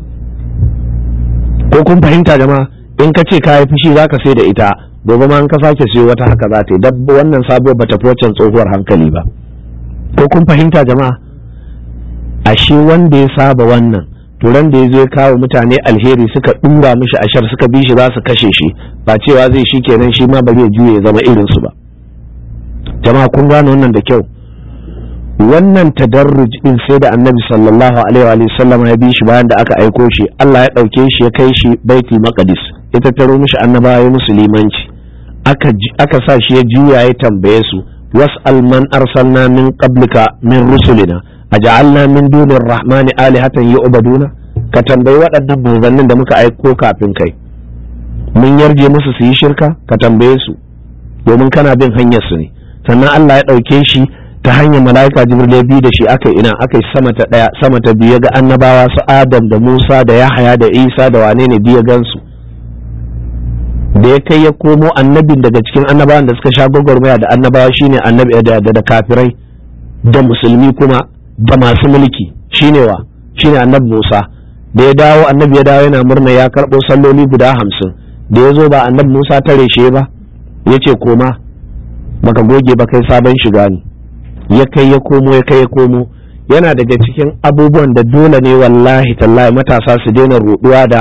[SPEAKER 1] ko kun fahimta jama'a in ka ce ka yi fushi za ka sai da ita gobe ma in ka sake siyo wata haka za ta yi dabba wannan sabuwar bata fi wancan tsohuwar hankali ba ko kun fahimta jama'a ashe wanda ya saba wannan turan da ya zo ya kawo mutane alheri suka dura mishi ashar suka bi shi za su kashe shi ba cewa zai shi kenan shi ma bari ya juye ya zama irin su ba jama'a kun gane wannan da kyau wannan tadarruj din sai da annabi sallallahu alaihi wa sallam ya bi shi bayan da aka aiko shi Allah ya dauke shi ya kai shi baitul maqdis ya tattaro mishi annabawa ya musulmanci aka aka sa shi ya juya ya tambaye su was'al man arsalna min qablika min rusulina aj'alna min dunir rahmani alihatan yu'baduna ka tambayi waɗannan manzannin da muka aiko kafin kai mun yarje musu su yi shirka ka tambaye su domin kana bin hanyar su ne sannan Allah ya ɗauke shi ta hanyar mala'ika jibril ya bi da shi aka ina aka sama ta ɗaya sama ta biyu ga annabawa su adam da musa da yahaya da isa da wane ne biya gansu da ya kai ya komo annabin daga cikin annabawan da suka sha gwagwarmaya da annabawa shine annabi da da kafirai da musulmi kuma da masu mulki shine wa shine annabi Musa da ya dawo annabi ya dawo yana murna ya karɓo salloli guda hamsin da ya zo ba annabi Musa tare shi ba ya ce koma baka goge ba kai sabon shiga ne ya kai ya komo ya kai ya komo yana daga cikin abubuwan da dole ne wallahi tallahi matasa su daina ruɗuwa da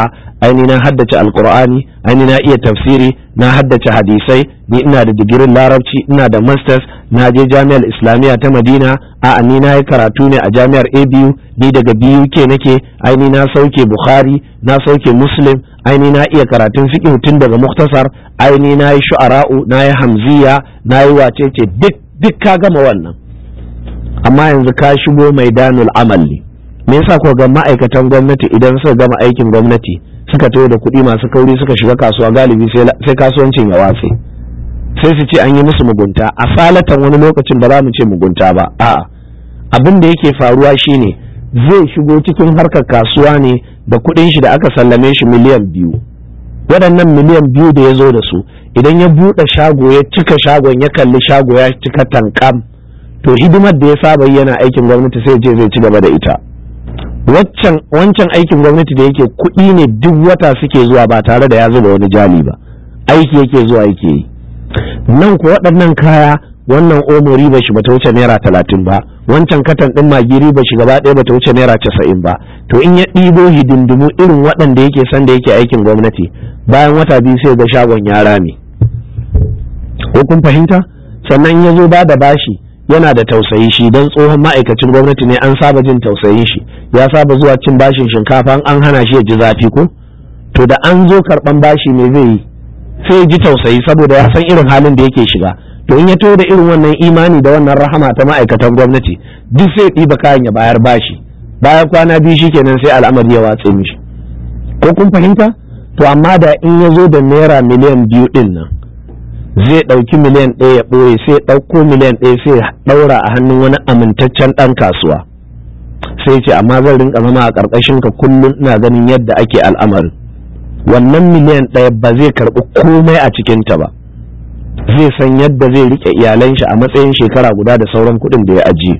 [SPEAKER 1] aini na haddace alkur'ani aini na iya tafsiri na haddace hadisai ni ina da digirin larabci ina da masters na je jami'ar islamiyya ta madina a ni na yi karatu ne a jami'ar abu ni daga buk nake aini na sauke bukhari na sauke muslim aini na iya karatun fiqh tun daga muktasar aini na yi shu'ara'u na yi hamziya na yi wacece duk duk ka gama wannan amma yanzu ka shigo maidanul amal ne me yasa ko ga ma'aikatan gwamnati idan suka gama aikin gwamnati suka taho da kuɗi masu kauri suka shiga kasuwa galibi sai kasuwancin ya watse sai su ce an yi musu mugunta a salatan wani lokacin ba za mu ce mugunta ba a'a abin da yake faruwa shine zai shigo cikin harkar kasuwa ne da kuɗin shi da aka sallame shi miliyan biyu waɗannan miliyan biyu da ya zo da su idan ya buɗe shago ya cika shagon ya kalli shago ya cika tankam to hidimar da ya saba yana aikin gwamnati sai je zai ci gaba da ita wancan aikin gwamnati da yake kuɗi ne duk wata suke zuwa ba tare da ya zuba wani jali ba aiki yake zuwa yake yi nan ku waɗannan kaya wannan omo riba shi bata wuce naira talatin ba wancan katan ɗin magi riba shi gaba ɗaya bata wuce naira casa'in ba to in ya ɗibo hidindimu irin waɗanda yake san da yake aikin gwamnati bayan wata biyu sai ga shagon yara ne ko kun fahimta sannan ya zo ba da bashi yana da tausayi shi don tsohon ma'aikacin gwamnati ne an saba jin tausayin shi ya saba zuwa cin bashin shinkafa an hana shi ya ji zafi ko to da an zo karban bashi me zai yi sai ya ji tausayi saboda ya san irin halin da yake shiga to in ya to da irin wannan imani da wannan rahama ta ma'aikatan gwamnati duk sai ɗiba kayan ya bayar bashi bayan kwana biyu shikenan sai al'amari ya watse mishi ko kun fahimta to amma da in ya zo da naira miliyan biyu ɗin nan zai ɗauki miliyan ɗaya ya ɓoye sai ɗauko miliyan ɗaya sai ɗaura a hannun wani amintaccen ɗan kasuwa sai ce amma zan rinka zama a ƙarƙashin ka kullum ina ganin yadda ake al'amarin wannan miliyan ɗaya ba zai karɓi komai a cikinta ba zai san yadda zai riƙe iyalan shi a matsayin shekara guda da sauran kuɗin da ya ajiye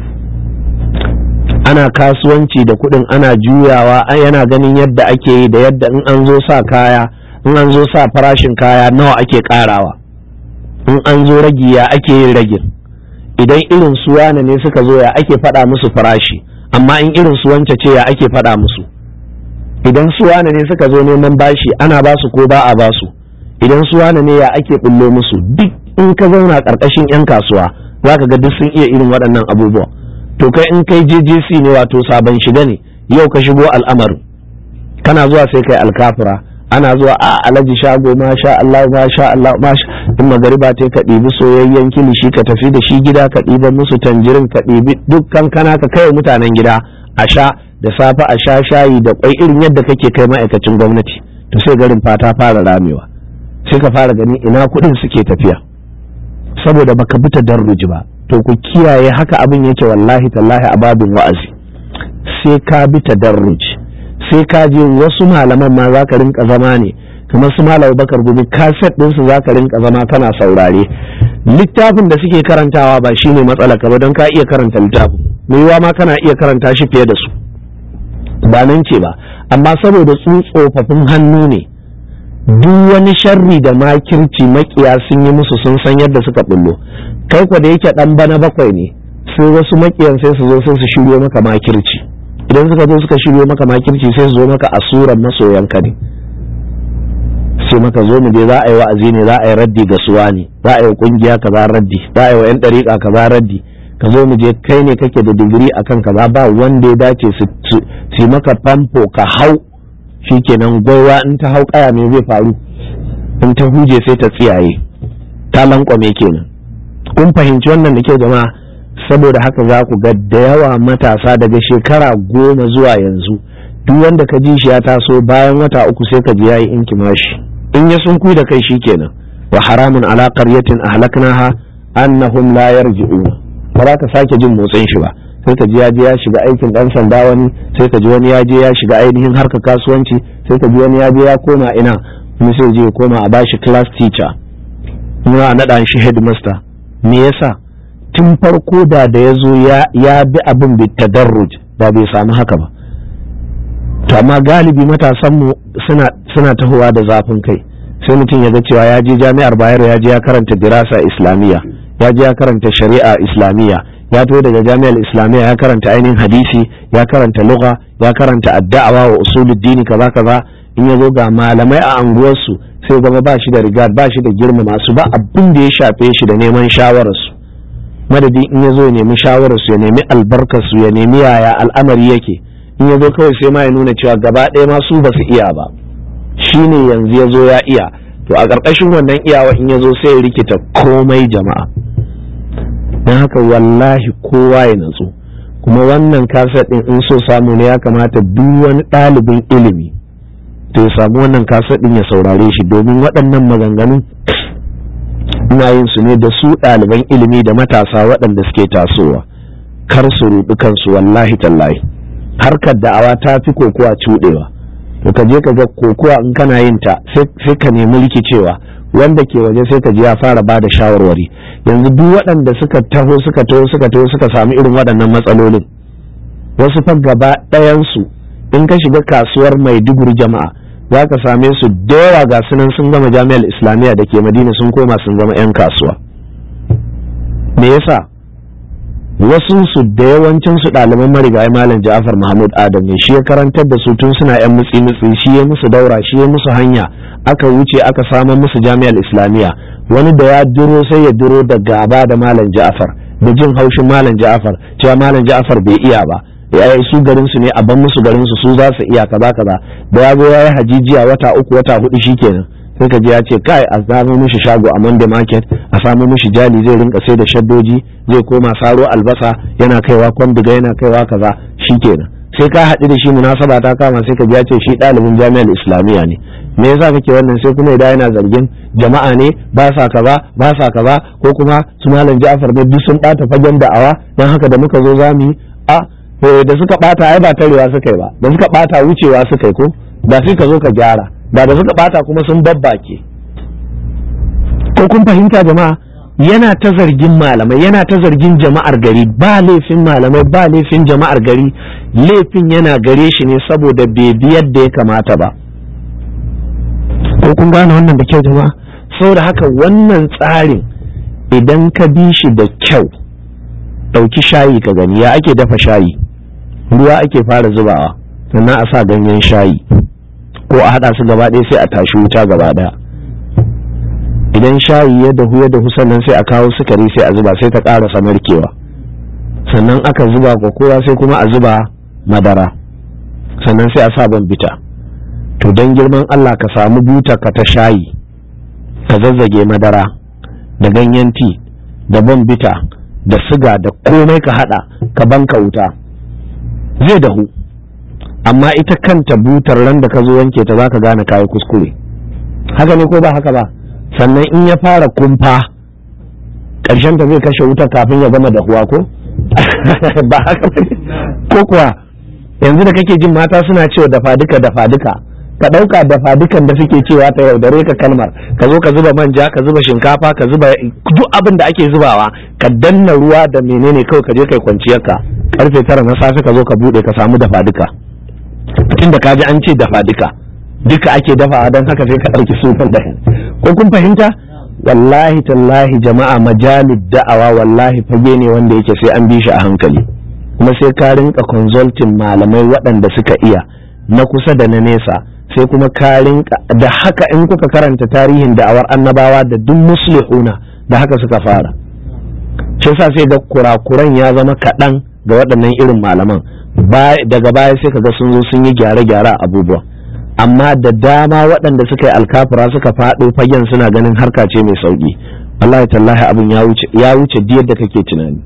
[SPEAKER 1] ana kasuwanci da kuɗin ana juyawa yana ganin yadda ake yi da yadda in an zo sa kaya in an zo sa farashin kaya nawa ake ƙarawa in an zo ragi ya ake yin ragin idan irin su wane ne suka zo ya ake faɗa musu farashi amma in irin su wance ce ya ake faɗa musu idan su wane ne suka zo neman bashi ana ba su ko ba a ba su idan su wane ne ya ake bullo musu duk in ka zauna ƙarƙashin 'yan kasuwa za ka ga duk sun iya irin waɗannan abubuwa to kai in kai JJC ne wato sabon shiga ne yau ka shigo al'amarin kana zuwa sai kai alkafura ana zuwa a alaji shago ma sha Allah ma sha Allah ma sha in magariba ta ka ɗibi soyayyen kilishi ka tafi da shi gida ka ɗiba musu tanjirin ka ɗibi dukkan kana ka kai mutanen gida a sha da safe a sha shayi da kwai irin yadda kake kai ma'aikacin gwamnati to sai garin fata fara ramewa sai ka fara gani ina kuɗin suke tafiya saboda baka bi tadarruji ba to ku kiyaye haka abin yake wallahi tallahi a babin wa'azi sai ka bi tadarruji sai ka je wasu malaman ma za ka rinka zama ne kamar su malam bakar gumi kaset ɗinsu za ka rinka zama kana saurare littafin da suke karantawa ba shine matsala ka ba don ka iya karanta littafin mai yiwa ma kana iya karanta shi fiye da su ba nan ce ba amma saboda su tsofaffin hannu ne duk wani sharri da makirci makiya sun yi musu sun san yadda suka bullo kai kwa da yake dan bana bakwai ne sai wasu makiyan sai su zo sai su shiryo maka makirci idan suka zo suka shiryo maka makirci sai su zo maka a suran masoyanka ne sai maka zo mu je za a yi wa'azi ne za a yi raddi ga suwa ne za a yi kungiya kaza raddi za a yi wa yan dariƙa kaza raddi ka zo mu je kai ne kake da digiri akan kaza ba wanda ya dace su maka famfo ka hau shikenan gwaiwa in ta hau kaya me zai faru in ta huje sai ta tsiyaye ta lankwame kenan kun fahimci wannan da kyau jama'a saboda haka za ku ga da yawa matasa daga shekara goma zuwa yanzu duk wanda ka ji shi ya taso bayan wata uku sai ka ji yayi inkimashi in ya sun da kai shikenan wa haramun ala qaryatin ahlaknaha annahum la yarji'un ba za ka sake jin motsin shi ba sai ka ji ya je ya shiga aikin dan sanda wani sai ka ji wani ya je ya shiga ainihin harkar kasuwanci sai ka ji wani ya je ya koma ina kuma sai je ya koma a bashi class teacher kuma a naɗa shi headmaster me yasa tun farko da da ya zo ya bi abin bi tadarruj da bai samu haka ba to amma galibi matasanmu suna suna tahowa da zafin kai sai mutum ya ga cewa ya je jami'ar bayero ya je ya karanta dirasa islamiyya ya je ya karanta shari'a islamiyya ya to daga jami'ar islamiyya ya karanta ainihin hadisi ya karanta lugha ya karanta addawa wa usuluddini kaza kaza in ya zo ga malamai a anguwarsu sai zama ba shi da rigad ba shi da girma masu ba abin da ya shafe shi da neman shawararsu madadi in ya zo ya nemi shawararsu ya nemi albarkarsu ya nemi yaya al'amari yake in ya zo kawai sai ma ya nuna cewa gaba ɗaya ma su ba su iya ba shi ne yanzu ya zo ya iya to a ƙarƙashin wannan iyawa in ya zo sai ya rikita komai jama'a don haka wallahi kowa ya natsu kuma wannan kaset ɗin in so samu ne ya kamata duk wani ɗalibin ilimi to ya samu wannan kaset ɗin ya saurare shi domin waɗannan maganganu ina yin su ne da su ɗaliban ilimi da matasa waɗanda suke tasowa kar su ruɗu kansu wallahi tallahi harkar da'awa ta fi kokowa cuɗewa to ka je ka ga kokowa in kana yin ta sai ka nemi rikicewa wanda ke waje sai ka ji ya fara ba da shawarwari yanzu duk waɗanda suka taho suka taho suka taho suka samu irin waɗannan matsalolin wasu fa gaba ɗayansu in ka shiga kasuwar maiduguri jama'a za ka same su da yawa ga sunan sun gama jami'ar islamiyya da ke madina sun koma sun zama 'yan kasuwa me yasa wasu su da yawancin su ɗaliban marigayi malam ja'afar mahmud adam ne shi ya karantar da su tun suna 'yan mutsi mutsi shi ya musu daura shi ya musu hanya aka wuce aka samar musu jami'ar islamiyya wani da ya duro sai ya duro da gaba da malam ja'afar da jin haushin malam ja'afar cewa malam ja'afar bai iya ba ya su garin su ne a ban musu garin su su za su iya kaza kaza da ya zo ya yi hajijiya wata uku wata hudu shikenan sai ka ji ya ce kai a samu mishi shago a Monday market a samu mishi jali zai rinka sai da shaddoji zai koma saro albasa yana kaiwa kwandiga yana kaiwa kaza shikenan sai ka haɗu da shi munasaba ta kama sai ka ji ya ce shi ɗalibin jami'ar islamiyya ne me yasa kake wannan sai kuma idan yana zargin jama'a ne ba sa kaza ba sa kaza ko kuma su malam Ja'far ne duk sun bata fagen da'awa dan haka da muka zo zamu yi a da suka bata ai ba tarewa suka yi ba da suka bata wucewa suka yi ko da sai ka zo ka gyara da da suka bata kuma sun babbake ko kun fahimta jama'a yana ta zargin malamai yana ta zargin jama'ar gari ba laifin malamai ba laifin jama'ar gari laifin yana gare shi ne saboda bai bi yadda ya kamata ba ko kun gane wannan da kyau jama'a saboda haka wannan tsarin idan ka bi shi da kyau ɗauki shayi ka gani ya ake dafa shayi ruwa ake fara zubawa sannan a sa ganyen shayi ko a haɗa su gaba ɗaya sai a tashi wuta gaba ɗaya idan shayi ya dahu ya dahu sannan sai a kawo sukari sai a zuba sai ta ƙara samarkewa sannan aka zuba kowa sai kuma a zuba madara sannan sai a sa bita to don girman Allah ka samu buta ka ta shayi ka zazzage madara da ganyen ti da bita da siga da komai ka hada ka banka wuta zai dahu amma ita kanta butar ran da ka zo wanke ta zaka gane kayi kuskure haka ne ko ba haka ba sannan in ya fara kumfa ƙarshen ta zai kashe wuta kafin ya gama dahuwa ko ba haka ko kuwa yanzu da kake jin mata suna cewa dafa duka dafa duka ka ɗauka dafa dukan da suke cewa ta yaudare ka kalmar ka zo ka zuba manja ka zuba shinkafa ka zuba duk abin da ake zubawa ka danna ruwa da menene kawai ka je kai kwanciyar ka karfe tara na safe ka zo ka bude ka samu dafa duka tunda ka ji an ce dafa duka duka ake dafawa don haka sai ka ɗauki sufan da ko kun fahimta wallahi tallahi jama'a majalid da'awa wallahi fage ne wanda yake sai an bi shi a hankali kuma sai ka rinka consulting malamai waɗanda suka iya na kusa da na nesa sai kuma ka rinka da haka in kuka karanta tarihin da'awar annabawa da duk muslihuna da haka suka fara shi sa sai ga kurakuran ya zama kaɗan ga waɗannan irin malaman daga baya sai ka ga sun zo sun yi gyare-gyare a abubuwa amma da dama waɗanda suka yi alkafura suka faɗo fagen suna ganin harka ce mai sauƙi wallahi tallahi abin ya wuce diyar da kake tunani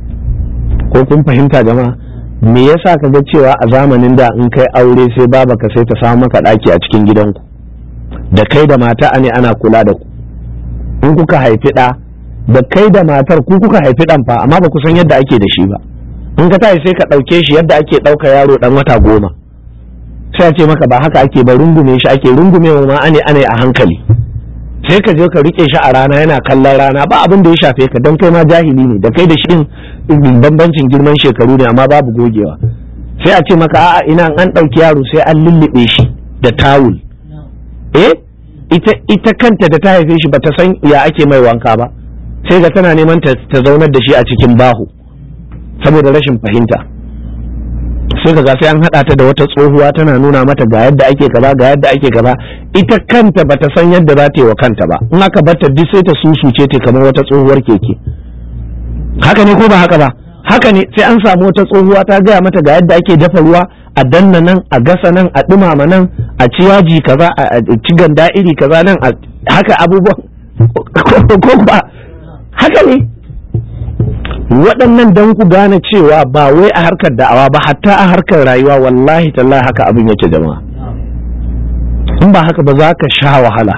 [SPEAKER 1] ko kun fahimta jama'a me yasa ka ga cewa a zamanin da in kai aure sai baba ka sai ta samu maka ɗaki a cikin gidanku da kai da mata ne ana kula da ku in kuka haifi ɗa da kai da matar ku kuka haifi ɗan fa amma ba ku san yadda ake da shi ba in ka tashi sai ka ɗauke shi yadda ake ɗauka yaro ɗan wata goma sai a ce maka ba haka ake ba rungume shi ake rungume ma ane ane a hankali sai ka je ka rike shi a rana yana kallon rana ba abin da ya shafe ka don kai ma jahili ne da kai da shi bambancin girman shekaru ne amma babu gogewa sai a ce maka a'a ina an ɗauki yaro sai an lullube shi da tawul eh ita ita kanta da ta haife shi bata san ya ake mai wanka ba sai ga tana neman ta zaunar da shi a cikin bahu saboda rashin fahimta sai kaga sai an haɗa ta da wata tsohuwa tana nuna mata ga yadda ake kaza ga yadda ake kaza ita kanta bata san yadda za ta yi wa kanta ba in aka barta duk sai ta susuce ta kamar wata tsohuwar keke haka ne ko ba haka ba haka ne sai an samu wata tsohuwa ta gaya mata ga yadda ake dafa ruwa a danna nan a gasa nan a dumama nan a ci yaji kaza a ci ganda iri kaza nan a haka abubuwan ko ba haka ne waɗannan don ku gane cewa ba wai a harkar da'awa ba hatta a harkar rayuwa wallahi tallahi haka abin yake jama'a in ba haka ba za ka sha wahala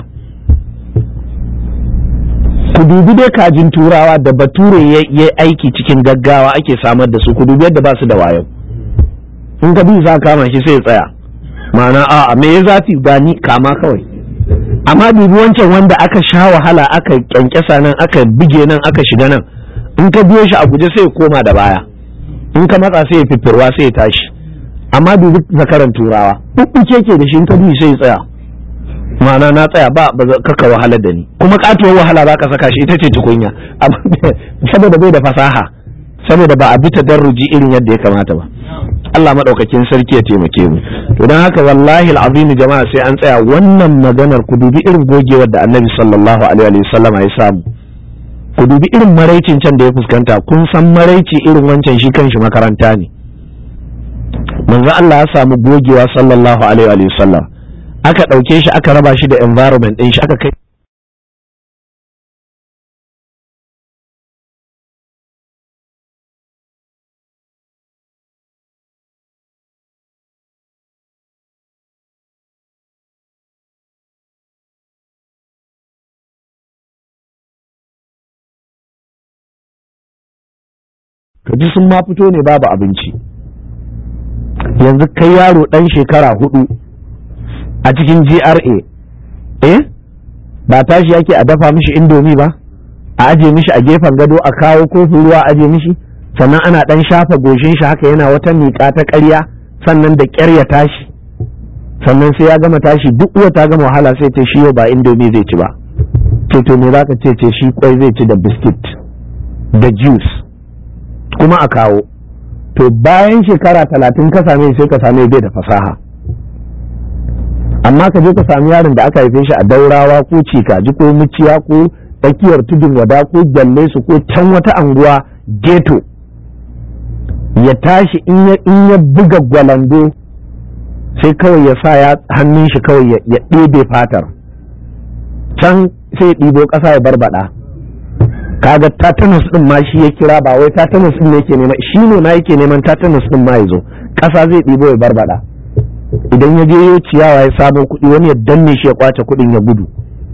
[SPEAKER 1] ku dubi dai kajin turawa da bature ya aiki cikin gaggawa ake samar da su ku dubi yadda ba su da wayo in ka bi za kama shi sai ya tsaya ma'ana a me ya zafi gani kama kawai amma dubi wancan wanda aka sha wahala aka kyankyasa nan aka bige nan aka shiga nan in ka biyo shi a guje sai ya koma da baya in ka matsa sai ya fiffirwa sai ya tashi amma dubi zakaran turawa bubbuke ke da shi in ka bi sai ya tsaya ma'ana na tsaya ba ba kaka wahala da ni kuma katuwar wahala za ka saka shi ita ce tukunya saboda bai da fasaha saboda ba a bi ta darruji irin yadda ya kamata ba Allah madaukakin sarki ya taimake mu to dan haka wallahi alazim jama'a sai an tsaya wannan maganar ku dubi irin gogewar da Annabi sallallahu alaihi wasallam ya samu ku dubi irin maraicin can da ya fuskanta kun san maraici irin wancan shi kanshi makaranta ne manzo Allah ya samu gogewa sallallahu alaihi wasallam aka ɗauke shi aka raba shi da environment ɗin shi aka kai kaji sun ma fito ne babu abinci yanzu kai yaro ɗan shekara hudu a cikin GRA eh ba tashi yake a dafa mishi indomi ba a aje mishi a gefen gado a kawo kofin ruwa aje mishi sannan ana dan shafa goshin shi haka yana wata miƙa ta ƙarya sannan da ƙyar ya tashi sannan sai ya gama tashi duk uwa ta gama wahala sai ce shi yau ba indomi zai ci ba ce to me zaka ce ce shi kwai zai ci da biskit da juice kuma a kawo to bayan shekara talatin ka same sai ka same bai da fasaha amma ka je ka sami yaron da aka haife shi a daurawa ko cikaji ko muciya ko tsakiyar tudun wada ko gyalle su ko can wata anguwa geto ya tashi in ya buga gwalando sai kawai ya sa ya hannun shi kawai ya ɗebe fatar can sai ɗibo ƙasa ya barbada kaga tatanus din ma shi ya kira ba wai tatanus din ne yake nema shi ne ma yake neman tatanus din ma ya zo ƙasa zai ɗibo ya barbada idan ya je ya ciyawa ya samo kuɗi wani ya danne shi ya kwace kuɗin ya gudu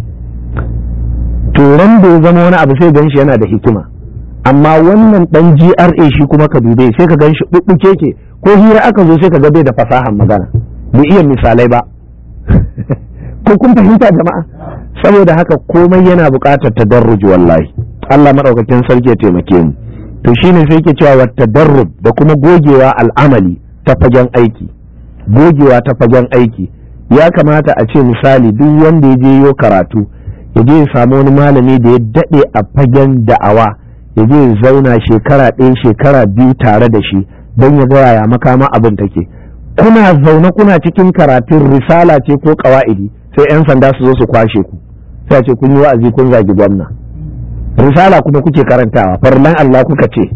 [SPEAKER 1] turan da ya zama wani abu sai gan shi yana da hikima amma wannan dan GRA shi kuma ka dube sai ka gan shi ɓuɓɓuke ke ko hira aka zo sai ka ga bai da fasahan magana bai iya misalai ba ko kun fahimta jama'a saboda haka komai yana buƙatar tadarruji wallahi Allah madaukakin sarki ya taimake mu to shine sai ke cewa wa tadarrub da kuma gogewa al'amali ta fagen aiki gogewa ta fagen aiki ya kamata a ce misali duk wanda ya je yo karatu ya je ya samu wani malami da ya daɗe a fagen da'awa ya je ya zauna shekara ɗaya shekara biyu tare da shi don ya ga yaya makama abin take kuna zaune kuna cikin karatun risala ce ko ƙawa'idi sai 'yan sanda su zo su kwashe ku sai ce kun yi wa'azi kun zagi gwamna risala kuma kuke karantawa farlan Allah kuka ce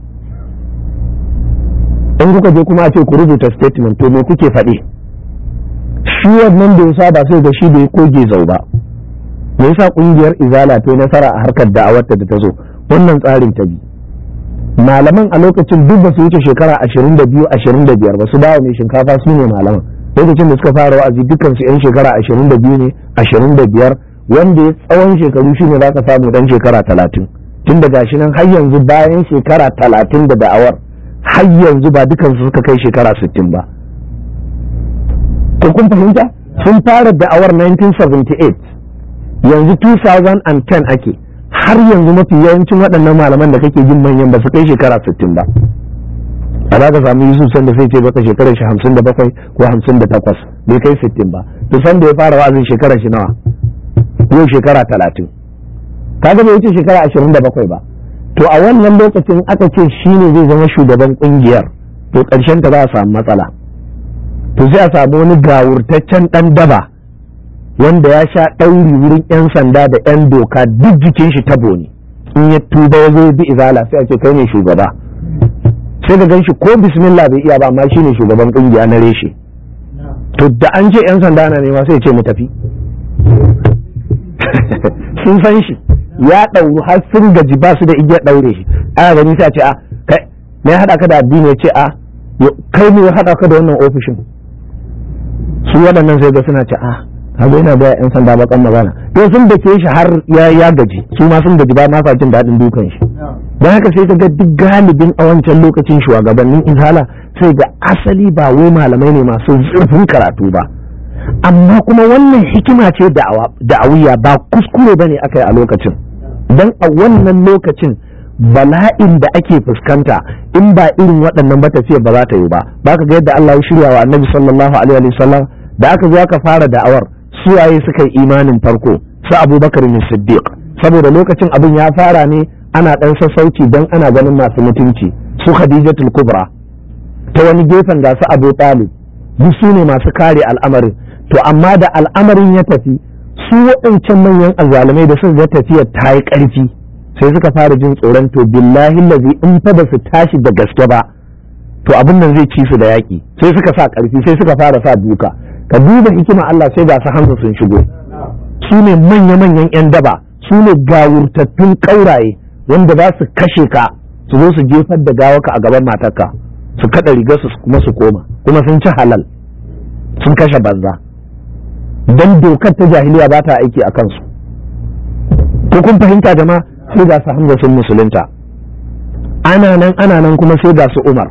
[SPEAKER 1] in kuka je kuma a ce ku rubuta statement to me kuke faɗi shi wannan da ya ba sai da shi da ya koge zau ba me yasa kungiyar izala ta nasara a harkar da'awarta da ta zo wannan tsarin ta bi malaman a lokacin duk ba su wuce shekara ashirin da biyu ashirin da biyar ba su dawo mai shinkafa su ne malaman lokacin da suka fara wa'azi dukkan su yan shekara ashirin da biyu ne ashirin da biyar wanda ya tsawon shekaru shi ne za ka samu dan shekara talatin tun da gashi nan har yanzu bayan shekara talatin da da'awar har yanzu ba dukansu suka kai shekara sittin ba to kun fahimta sun fara da'awar 1978 yanzu 2010 ake har yanzu mafi yawancin waɗannan malaman da kake jin manyan ba su kai shekara 60 ba a za ka samu yusuf sanda sai ce baka shekarar shi 57 ko 58 bai kai 60 ba to sanda ya fara wa'azin shekarar shi nawa yau shekara 30 kaga bai wuce shekara 27 ba to a wannan lokacin aka ce shi ne zai zama shugaban kungiyar to ƙarshen ta za a samu matsala to sai a samu wani gawurtaccen ɗan daba wanda ya sha ɗauri wurin 'yan sanda da 'yan doka duk jikin shi tabo ne in ya tuba ya zo bi izala sai a ce kai ne shugaba sai ka gan shi ko bismillah bai iya ba amma shine shugaban kungiya na reshe to da an ce 'yan sanda na nema sai ce mu tafi sun san shi ya ɗauru har sun gaji ba su da igiyar ɗaure shi ana gani sai a ce a kai me ya haɗa ka da addini ya ce a kai ne ya haɗa ka da wannan ofishin su waɗannan sai ga suna ce a kaga yana ga yan sanda bakan magana to sun da ke shi har ya ya gaji su ma sun gaji ba ma sa jin daɗin dukan shi don haka sai ga duk galibin a wancan lokacin shugabannin izala sai ga asali ba wai malamai ne masu zurfin karatu ba amma kuma wannan hikima ce da'awiya ba kuskure ba ne aka yi a lokacin don a wannan lokacin bala'in da ake fuskanta in ba irin waɗannan ba tafiyar ba za ta yi ba ba ka ga yadda Allah ya shirya wa annabi sallallahu alaihi wa sallam da aka zo aka fara da'awar suwaye suka yi imanin farko su abubakar ne siddiq saboda lokacin abin ya fara ne ana ɗan sassauci don ana ganin masu mutunci su khadijatul kubra ta wani gefen ga su abu talib duk su ne masu kare al'amarin to amma da al'amarin ya tafi su waɗancan manyan azzalumai da suka ga tafiyar ta yi ƙarfi sai suka fara jin tsoron to billahi lazi in fa ba su tashi da gaske ba to abin nan zai ci su da yaƙi sai suka sa ƙarfi sai suka fara sa duka ka duba hikima Allah sai ga su hamza sun shigo su ne manya-manyan 'yan daba su ne gawurtattun ƙauraye wanda za su kashe ka su zo su jefar da gawaka a gaban matarka su kaɗa rigar su kuma su koma kuma sun ci halal sun kashe banza don dokar ta jahiliya ba ta aiki a kansu ko kun fahimta jama'a sai ga su hamza sun musulunta ana nan ana nan kuma sai ga su umar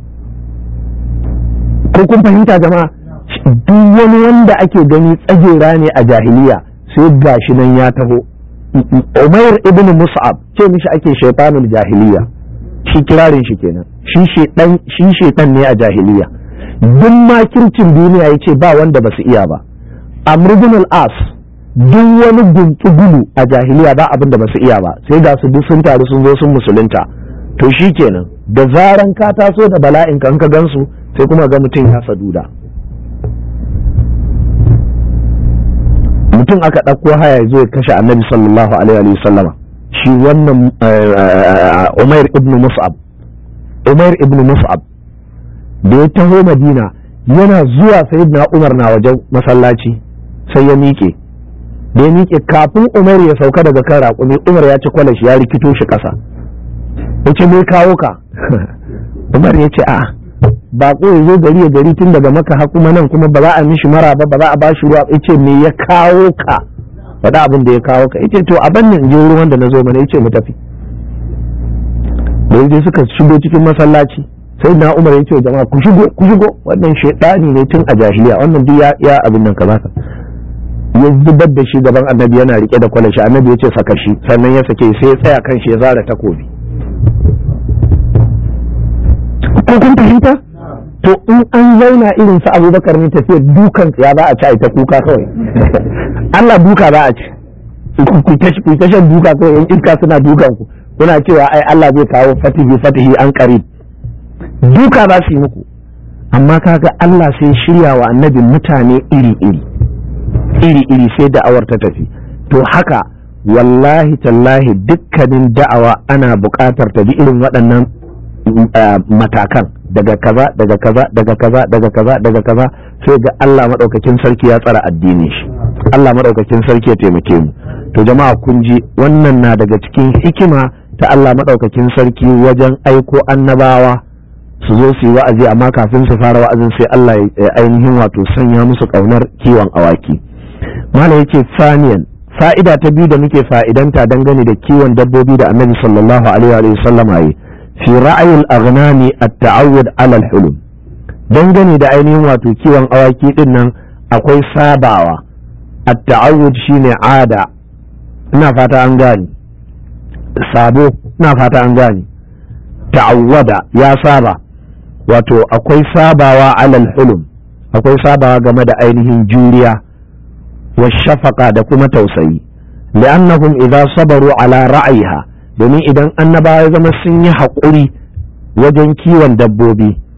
[SPEAKER 1] ko kun fahimta jama'a duk wani wanda ake gani tsagera ne a jahiliya sai gashi nan ya taho umair ibn mus'ab ce mishi ake shaitanul jahiliya shi kirarin shi kenan shi shedan shi shedan ne a jahiliya duk makircin duniya yace ba wanda basu iya ba amr ibn al-as duk wani guntsugulu a jahiliya ba abin da basu iya ba sai ga su duk sun taru sun zo sun musulunta to shi kenan da zaran ka taso da bala'in ka ka gansu sai kuma ga mutum ya saduda mutum aka ɗauko haya zo ya kashe annabi sallallahu alaihi wa sallama shi wannan umair ibn mus'ab umair ibn mus'ab da ya taho madina yana zuwa sayyidina umar na wajen masallaci sai ya miƙe da ya miƙe kafin umar ya sauka daga kan raƙumi umar ya ci kwalashi ya rikito shi ƙasa ya ce mai kawo ka umar ya ce a'a baƙo ya zo gari ya gari tun daga maka kuma nan kuma ba za a mishi mara ba ba za a ba shi ruwa ya ce me ya kawo ka faɗa abin da ya kawo ka ya ce to a bannin je ruwan da na zo mana ya ce mu tafi da yaje suka shigo cikin masallaci sai na umar ya ce jama'a ku shigo ku shigo wannan shaidani ne tun a jahiliya wannan duk ya abin nan kaza ka ya zubar da shi gaban annabi yana rike da kwalashi annabi ya ce saka shi sannan ya sake sai ya tsaya kan shi ya zara takobi ko kun fahimta to in an zauna irin su abubakar ne tafiyar dukan ya ba a ci a ta kuka kawai Allah duka ba a ci ku ta shan duka kawai yan iska suna dukan ku kuna cewa ai Allah zai kawo fatihi fatihi an qarib duka ba su yi muku amma kaga Allah sai shirya wa annabi mutane iri iri iri iri sai da'awar ta tafi to haka wallahi tallahi dukkanin da'awa ana buƙatar ta bi irin waɗannan matakan daga kaza daga kaza daga kaza daga kaza daga kaza sai ga Allah madaukakin sarki ya tsara addinin shi Allah madaukakin sarki ya taimake mu to jama'a kun ji wannan na daga cikin hikima ta Allah madaukakin sarki wajen aiko annabawa su zo su yi wa'azi amma kafin su fara wa'azin sai Allah ya ainihin wato sanya musu kaunar kiwon awaki mala yake faniyan fa'ida ta biyu da muke fa'idanta dangane da kiwon dabbobi da annabi sallallahu alaihi wa sallam yi fi ra'ayin aghnami at-ta'awud 'ala al-hulum dangane da ainihin wato kiwon awaki din nan akwai sabawa at-ta'awud shine ada ina fata an gane sabo ina fata an gane ta'awwada ya saba wato akwai sabawa 'ala al-hulum akwai sabawa game da ainihin juriya wa shafaka da kuma tausayi li'annahum idza sabaru ala ra'ayiha domin idan annabawa ya zama sun yi haƙuri wajen kiwon dabbobi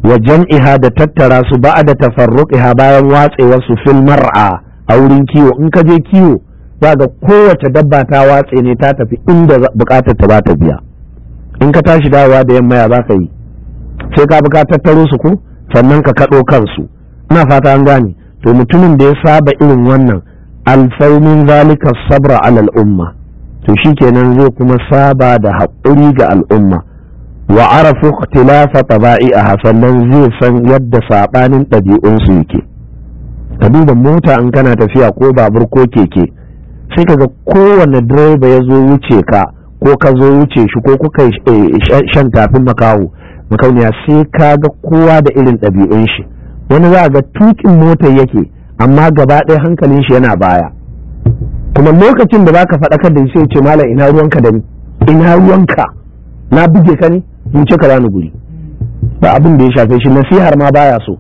[SPEAKER 1] wa jam'iha da tattara su ba da tafarruqiha bayan watsewar su fil mar'a a wurin kiwo in ka je kiwo za ga kowace dabba ta watse ne ta tafi inda bukatar ta ba ta biya in ka tashi dawowa da yamma ya baka yi sai ka buka tattaro su ko sannan ka kaɗo kansu ina fata an gane to mutumin da ya saba irin wannan alfaumin zalika sabra alal umma to shikenan zai kuma saba da haƙuri ga al'umma wa arafu ikhtilafa taba'iha sannan zai san yadda sabanin ɗabi'un su yake ka duba mota in kana tafiya ko babur ko keke sai kaga kowane direba ya zo wuce ka ko ka zo wuce shi ko kuka shan tafin makaho makauniya sai ka ga kowa da irin ɗabi'un shi wani za ga tukin motar yake amma gaba ɗaya hankalin shi yana baya kuma lokacin da baka faɗakar da shi sai ce malam ina ruwanka da ni ina ruwanka na buge ka ne in ce ka bani guri ba abin da ya shafe shi nasihar ma baya so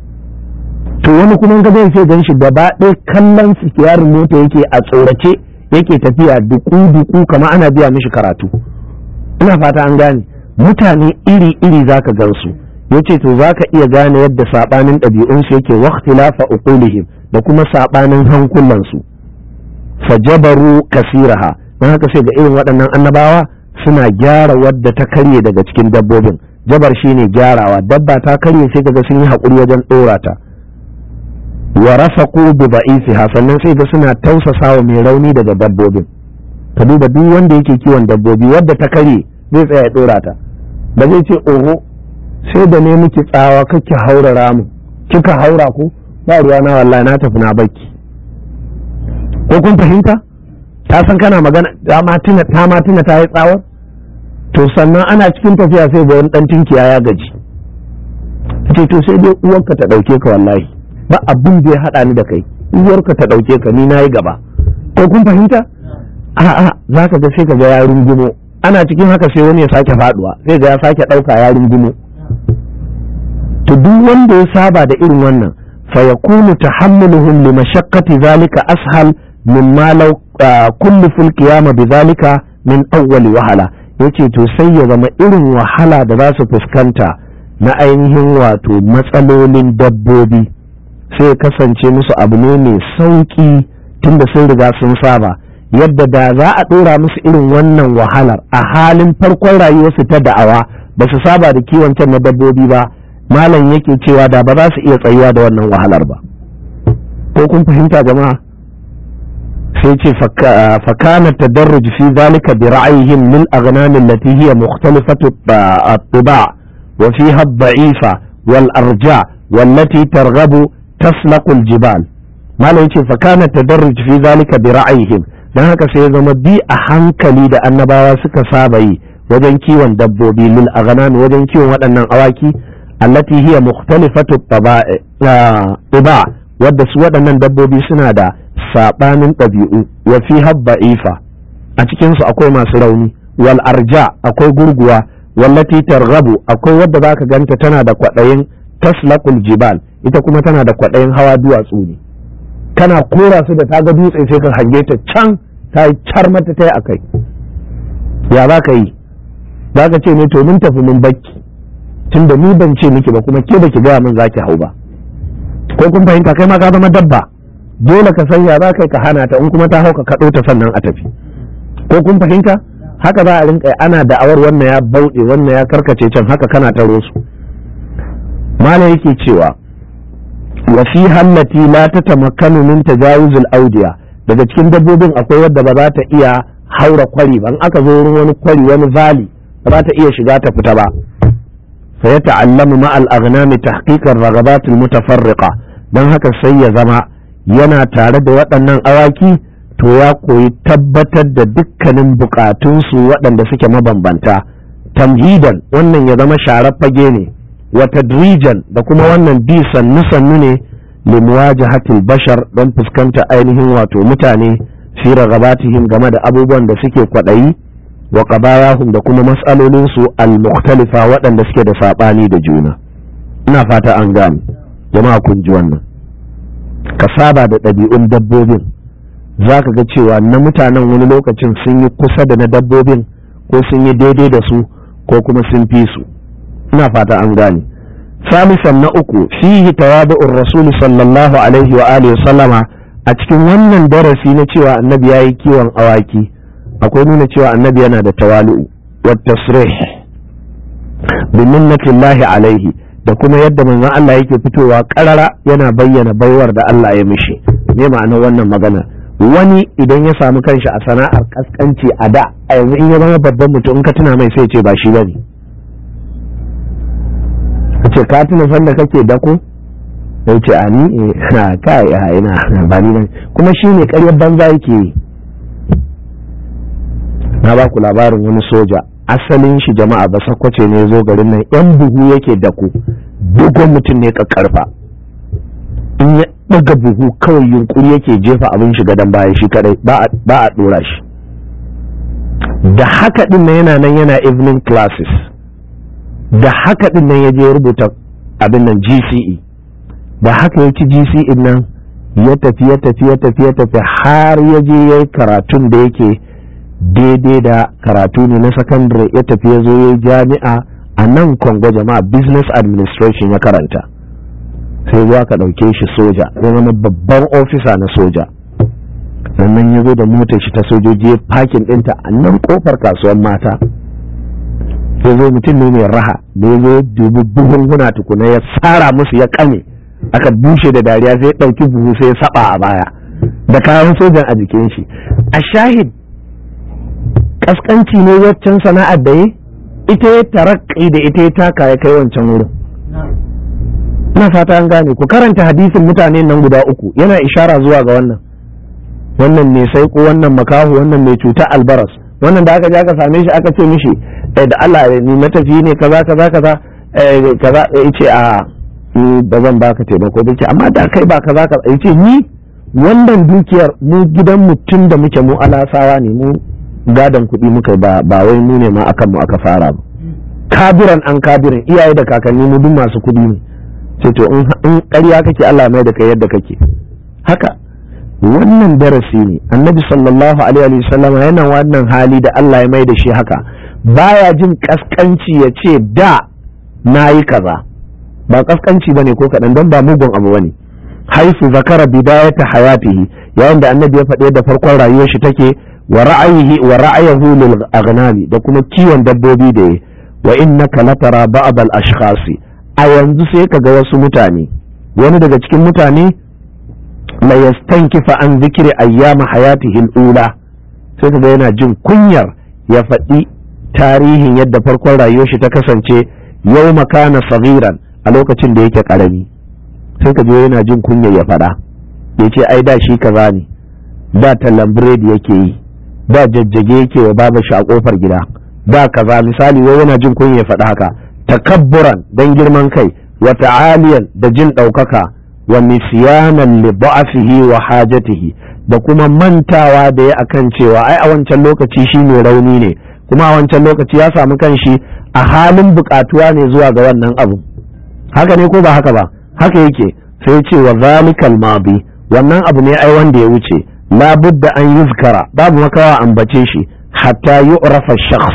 [SPEAKER 1] to wani kuma ka zai sai gan shi gaba ɗaya kallon sikiyarin mota yake a tsorace yake tafiya duku duku kama ana biya mishi karatu ina fata an gane mutane iri iri zaka gan su yace to zaka iya gane yadda sabanin ɗabi'unsu yake waqtilafa uqulihim da kuma sabanin hankulansu fajabaru kasiraha don haka sai ga irin waɗannan annabawa suna gyara wadda ta karye daga cikin dabbobin jabar shine gyarawa dabba ta karye sai ga sun yi haƙuri wajen ɗora ta wa rafaqu bi da'isiha sannan sai ga suna tausasa wa mai rauni daga dabbobin ka duba duk wanda yake kiwon dabbobi wadda ta karye zai tsaya ya ɗora ta ba zai ce oho sai da ne miki tsawa kake haura ramu kika haura ko ba ruwa na wallahi na tafi na baki ko kun fahimta ta san kana magana ta ma tuna ta ma tuna ta yi tsawar to sannan ana cikin tafiya sai ga wani dan tinkiya ya gaji ce to sai dai uwarka ta dauke ka wallahi ba abin da ya hada ni da kai uwarka ta dauke ka ni nayi gaba ko kun fahimta a'a zaka ga sai ka ga ya rungumo ana cikin haka sai wani ya sake faduwa sai ga ya sake dauka ya rungumo to duk wanda ya saba da irin wannan fa yakunu tahammuluhum li mashaqqati zalika ashal mimma law kullifu al-qiyama bidhalika min awwal wahala yace to sai ya zama irin wahala da za su fuskanta na ainihin wato matsalolin dabbobi sai ya kasance musu abu ne mai sauki tunda sun riga sun saba yadda da za a ɗora musu irin wannan wahalar a halin farkon rayuwarsu ta da'awa ba su saba da kiwon can na dabbobi ba malam yake cewa da ba za su iya tsayuwa da wannan wahalar ba ko kun fahimta jama'a sai ce fakana tadarruj fi zalika bi ra'ayihim lil aghnam allati hiya mukhtalifatu at-tiba wa fiha ad-da'ifa wal arja wallati targhabu taslaqu al-jibal malam yace fakana tadarruj fi zalika bi ra'ayihim dan haka sai ya zama bi a hankali da annabawa suka saba yi wajen kiwon dabbobi lil aghnam wajen kiwon waɗannan awaki allati hiya mukhtalifatu tiba wadda su waɗannan dabbobi suna da sabanin ɗabi'u wa fi habba'ifa a cikin su akwai masu rauni wal arja akwai gurguwa wallati targhabu akwai wadda zaka ganta tana da kwaɗayin taslaqul jibal ita kuma tana da kwaɗayin hawa duwatsu ne kana kora su da taga dutse sai ka hange ta can ta yi car mata ta yi akai ya za ka yi za ka ce ne to mun tafi mun bakki tunda ni ban ce miki ba kuma ke baki gaya min zaki hau ba ko kun fahimta kai ma ka zama dabba dole ka sanya za ka ka hana ta in kuma ta hau ka kaɗo ta sannan a tafi ko kun fahimta haka za a rinka ana da'awar wannan ya bauɗe wannan ya karkace can haka kana taro su mala yake cewa wa fi hallati la tatamakkanu min tajawuzul awdiya daga cikin dabbobin akwai wadda ba za ta iya haura kwari ba in aka zo wurin wani kwari wani valley ba za ta iya shiga ta fita ba فيتعلم مع الأغنام تحقيق الرغبات المتفرقة don haka sai ya zama yana tare da waɗannan awaki to ya koyi tabbatar da dukkanin bukatunsu waɗanda suke mabambanta tamhidan wannan ya zama sharar fage ne wa tadrijan da kuma wannan bi sannu sannu ne limuwajahatil bashar don fuskanta ainihin wato mutane fi ragabatihim game da abubuwan da suke kwaɗayi wa qabayahum da kuma matsalolin su al-mukhtalifa waɗanda suke da saɓani da juna ina fata an gane jama'a kun ji wannan ka saba da ɗabi'un dabbobin za ka ga cewa na mutanen wani lokacin sun yi kusa da na dabbobin ko sun yi daidai da su ko kuma sun fi su ina fata an gane salisan na uku fihi tawadu'ur rasul sallallahu alaihi wa alihi sallama a cikin wannan darasi na cewa annabi yayi kiwon awaki akwai nuna cewa annabi yana da tawali'u wa tasrih bi minnatillahi alaihi da kuma yadda manzon Allah yake fitowa karara yana bayyana baiwar da Allah ya mishi me ma'anar wannan magana wani idan ya samu kanshi a sana'ar kaskanci a da a yanzu in ya zama babban mutum in ka tuna mai sai ce ba shi bane ce ka tuna sanda kake dako sai ce a ni ha kai a ina ba ni bane kuma shi ne ƙaryar banza yake yi na ba ku labarin wani soja asalin shi jama'a ba sakwace ne zo garin nan yan buhu yake dako dogon mutum ne kakkarfa in ya daga buhu kawai yunkuri yake jefa abin shi gadon baya shi kadai ba a dora shi da haka din nan yana nan yana evening classes da haka din nan ya je rubuta abin nan GCE da haka ya ci GCE nan ya tafi ya tafi ya tafi ya tafi har ya je ya yi karatun da yake daidai da karatu ne na sakandare ya tafi ya zo ya yi jami'a a nan kongo jama'a business administration ya karanta sai zuwa ka ɗauke shi soja ya zama babban ofisa na soja sannan ya zo da motar shi ta sojoji ya fakin ɗinta a nan kofar kasuwar mata ya zo mutum ne mai raha da ya zo dubi buhunguna tukuna ya tsara musu ya kame aka bushe da dariya sai ya ɗauki buhu sai ya saba a baya da kayan sojan a jikin shi a shahid kaskanci ne waccan sana'ar da yi ita ya tarakki da ita ya taka ya kai wancan wurin ina fata an gane ku karanta hadisin mutane nan guda uku yana ishara zuwa ga wannan wannan mai saiko wannan makahu wannan mai cuta albaras wannan da aka je aka same shi aka ce mishi da Allah ni matafi ne kaza kaza kaza kaza yace a ni ba zan baka taimako ba ce amma da kai ba kaza kaza yace ni wannan dukiyar mu gidan mutum da muke mu alasawa ne mu gadon kuɗi muka ba ba wai mu ne ma akan mu aka fara ba kabiran an kabiran iyaye da kakanni mu duk masu kuɗi ne sai to in ƙarya kake Allah mai da kai yadda kake haka wannan darasi ne annabi sallallahu alaihi wa sallam yana wannan hali da Allah ya mai da shi haka baya jin kaskanci ya ce da nayi kaza ba kaskanci bane ko kaɗan don ba mugun abu bane haifu zakara bidayata hayatihi yayin da annabi ya faɗe da farkon rayuwar shi take wa ra'ayihi wa ra'ayahu lil aghnami da kuma kiwon dabbobi da yi wa innaka latara ba'd al ashkhasi a yanzu sai kaga wasu mutane wani daga cikin mutane la yastankifa an zikri ayyama hayatihi al-ula sai kaga yana jin kunyar ya faɗi tarihin yadda farkon rayuwar shi ta kasance yau makana sagiran a lokacin da yake karami sai ka yana jin kunyar ya faɗa ya ce ai da shi kaza ne da tallan biredi yake yi da jajjage yake wa baba shi a kofar gida da kaza misali wai yana jin kunya ya faɗa haka takabburan dan girman kai wa ta'aliyan da jin ɗaukaka wa nisyanan li da'afihi wa hajatihi da kuma mantawa da ya akan cewa ai a wancan lokaci shi ne rauni ne kuma a wancan lokaci ya samu kanshi a halin bukatuwa ne zuwa ga wannan abu haka ne ko ba haka ba haka yake sai ce wa zalikal madi wannan abu ne ai wanda ya wuce la budda an yuzkara babu makawa ambace shi hatta yu'rafa shakhs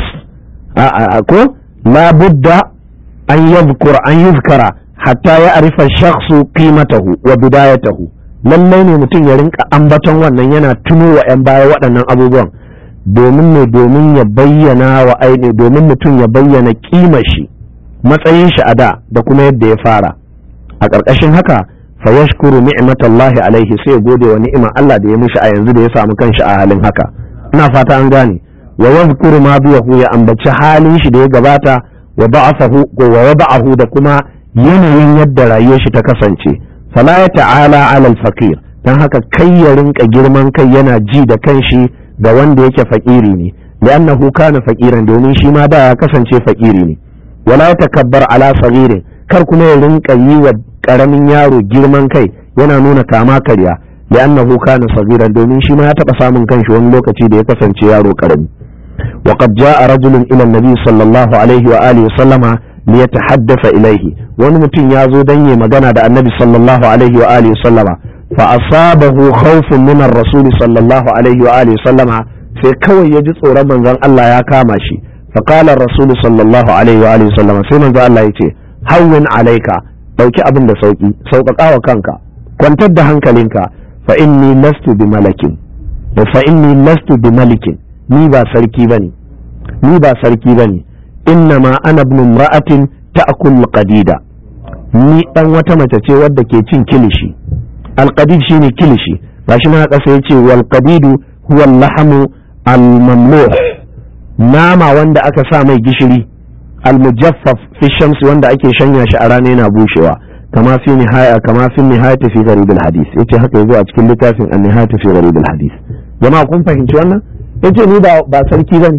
[SPEAKER 1] a ko la budda an yadhkur an yuzkara hatta ya arifa shakhsu qimatahu wa bidayatahu lallai ne mutum ya rinka ambaton wannan yana tuno wa 'yan baya waɗannan abubuwan domin ne domin ya bayyana wa aini domin mutum ya bayyana kima shi matsayin shi a da da kuma yadda ya fara a ƙarƙashin haka fa yashkuru ni'matallahi alaihi sai ya gode wa ni'imar Allah da ya mishi a yanzu da ya samu kanshi a halin haka ina fata an gane wa yadhkuru ma biyahu ya ambaci halin shi da ya gabata wa ba'athahu wa wada'ahu da kuma yanayin yadda rayuwar shi ta kasance fala ya ta'ala alal fakir dan haka kai ya rinka girman kai yana ji da kanshi ga wanda yake fakiri ne li'annahu kana fakiran domin shi ma da ya kasance fakiri ne wala takabbar ala sagirin kar kuma ya rinka yi wa karamin yaro girman kai yana nuna kama karya li'annahu kana sagiran domin shi ma ya taba samun kanshi wani lokaci da ya kasance yaro karami وقد جاء رجل إلى النبي صلى الله عليه وآله وسلم ليتحدث إليه ونمتن يازو دني مغانا دا النبي صلى الله عليه وآله وسلم فأصابه خوف من الرسول صلى الله عليه وآله وسلم sai kawai ya ji tsoron manzon Allah ya kama shi فقال الرسول صلى الله عليه وآله وسلم sai manzon Allah ya ce hawwin alaika dauki abin da sauki sauƙaƙa wa kanka kwantar da hankalinka fa inni lastu bi malakin fa inni lastu bi malikin ni ba sarki bane ni ba sarki bane inna ma ana ibn imra'atin ta'kul qadida ni dan wata mace ce wadda ke cin kilishi alqadid shine kilishi gashi na kasa yace wal qadidu huwa al-lahmu al-mamluh nama wanda aka sa mai gishiri al-mujaffaf fi shamsi wanda ake shanya shi a rana yana bushewa kama fi nihaya kama fi nihayati fi gharib al-hadith yace haka yazo a cikin littafin an-nihayati fi gharib al-hadith jama'a kun fahimci wannan yace ni ba ba sarki bane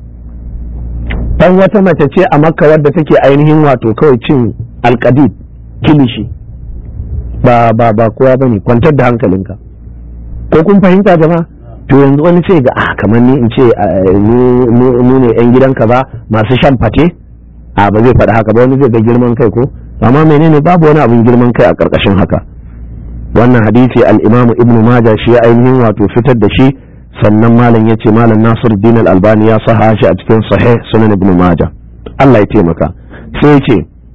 [SPEAKER 1] dan wata mace ce a makka wadda take ainihin wato kawai cin alkadid kilishi ba ba ba kowa bane kwantar da hankalinka ko kun fahimta jama'a to yanzu wani ce ga ah kamar ni in ce mu ne yan gidanka ba masu shan fate a ba zai faɗi haka ba wani zai ga girman kai ko amma menene babu wani abin girman kai a ƙarƙashin haka wannan hadisi al-imamu ibnu majah shi ya ainihin wato fitar da shi sannan malam ya ce malam nasir din albani ya saha shi a cikin sahih sunan ibn maja Allah ya taimaka sai ce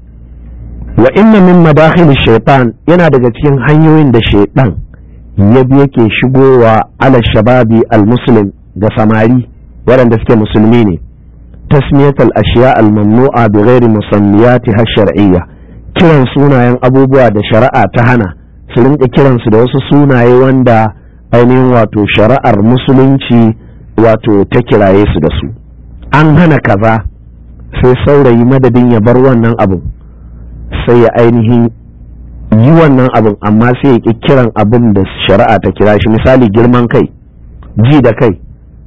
[SPEAKER 1] wa inna min madakhil shaytan yana daga cikin hanyoyin da shaytan ya bi yake shigowa ala shababi almuslim ga samari waɗanda suke musulmi ne tasmiyat al-ashiya al-mamnu'a bi ghairi musammiyatiha shar'iyya kiran sunayen abubuwa da shari'a ta hana su rinka kiransu da wasu sunaye wanda ainihin wato shari'ar musulunci wato ta kiraye su da su an hana kaza sai saurayi madadin ya bar wannan abin sai ya ainihin yi wannan abin amma sai ya ƙi kiran abin da shari'a ta kira shi misali girman kai ji da kai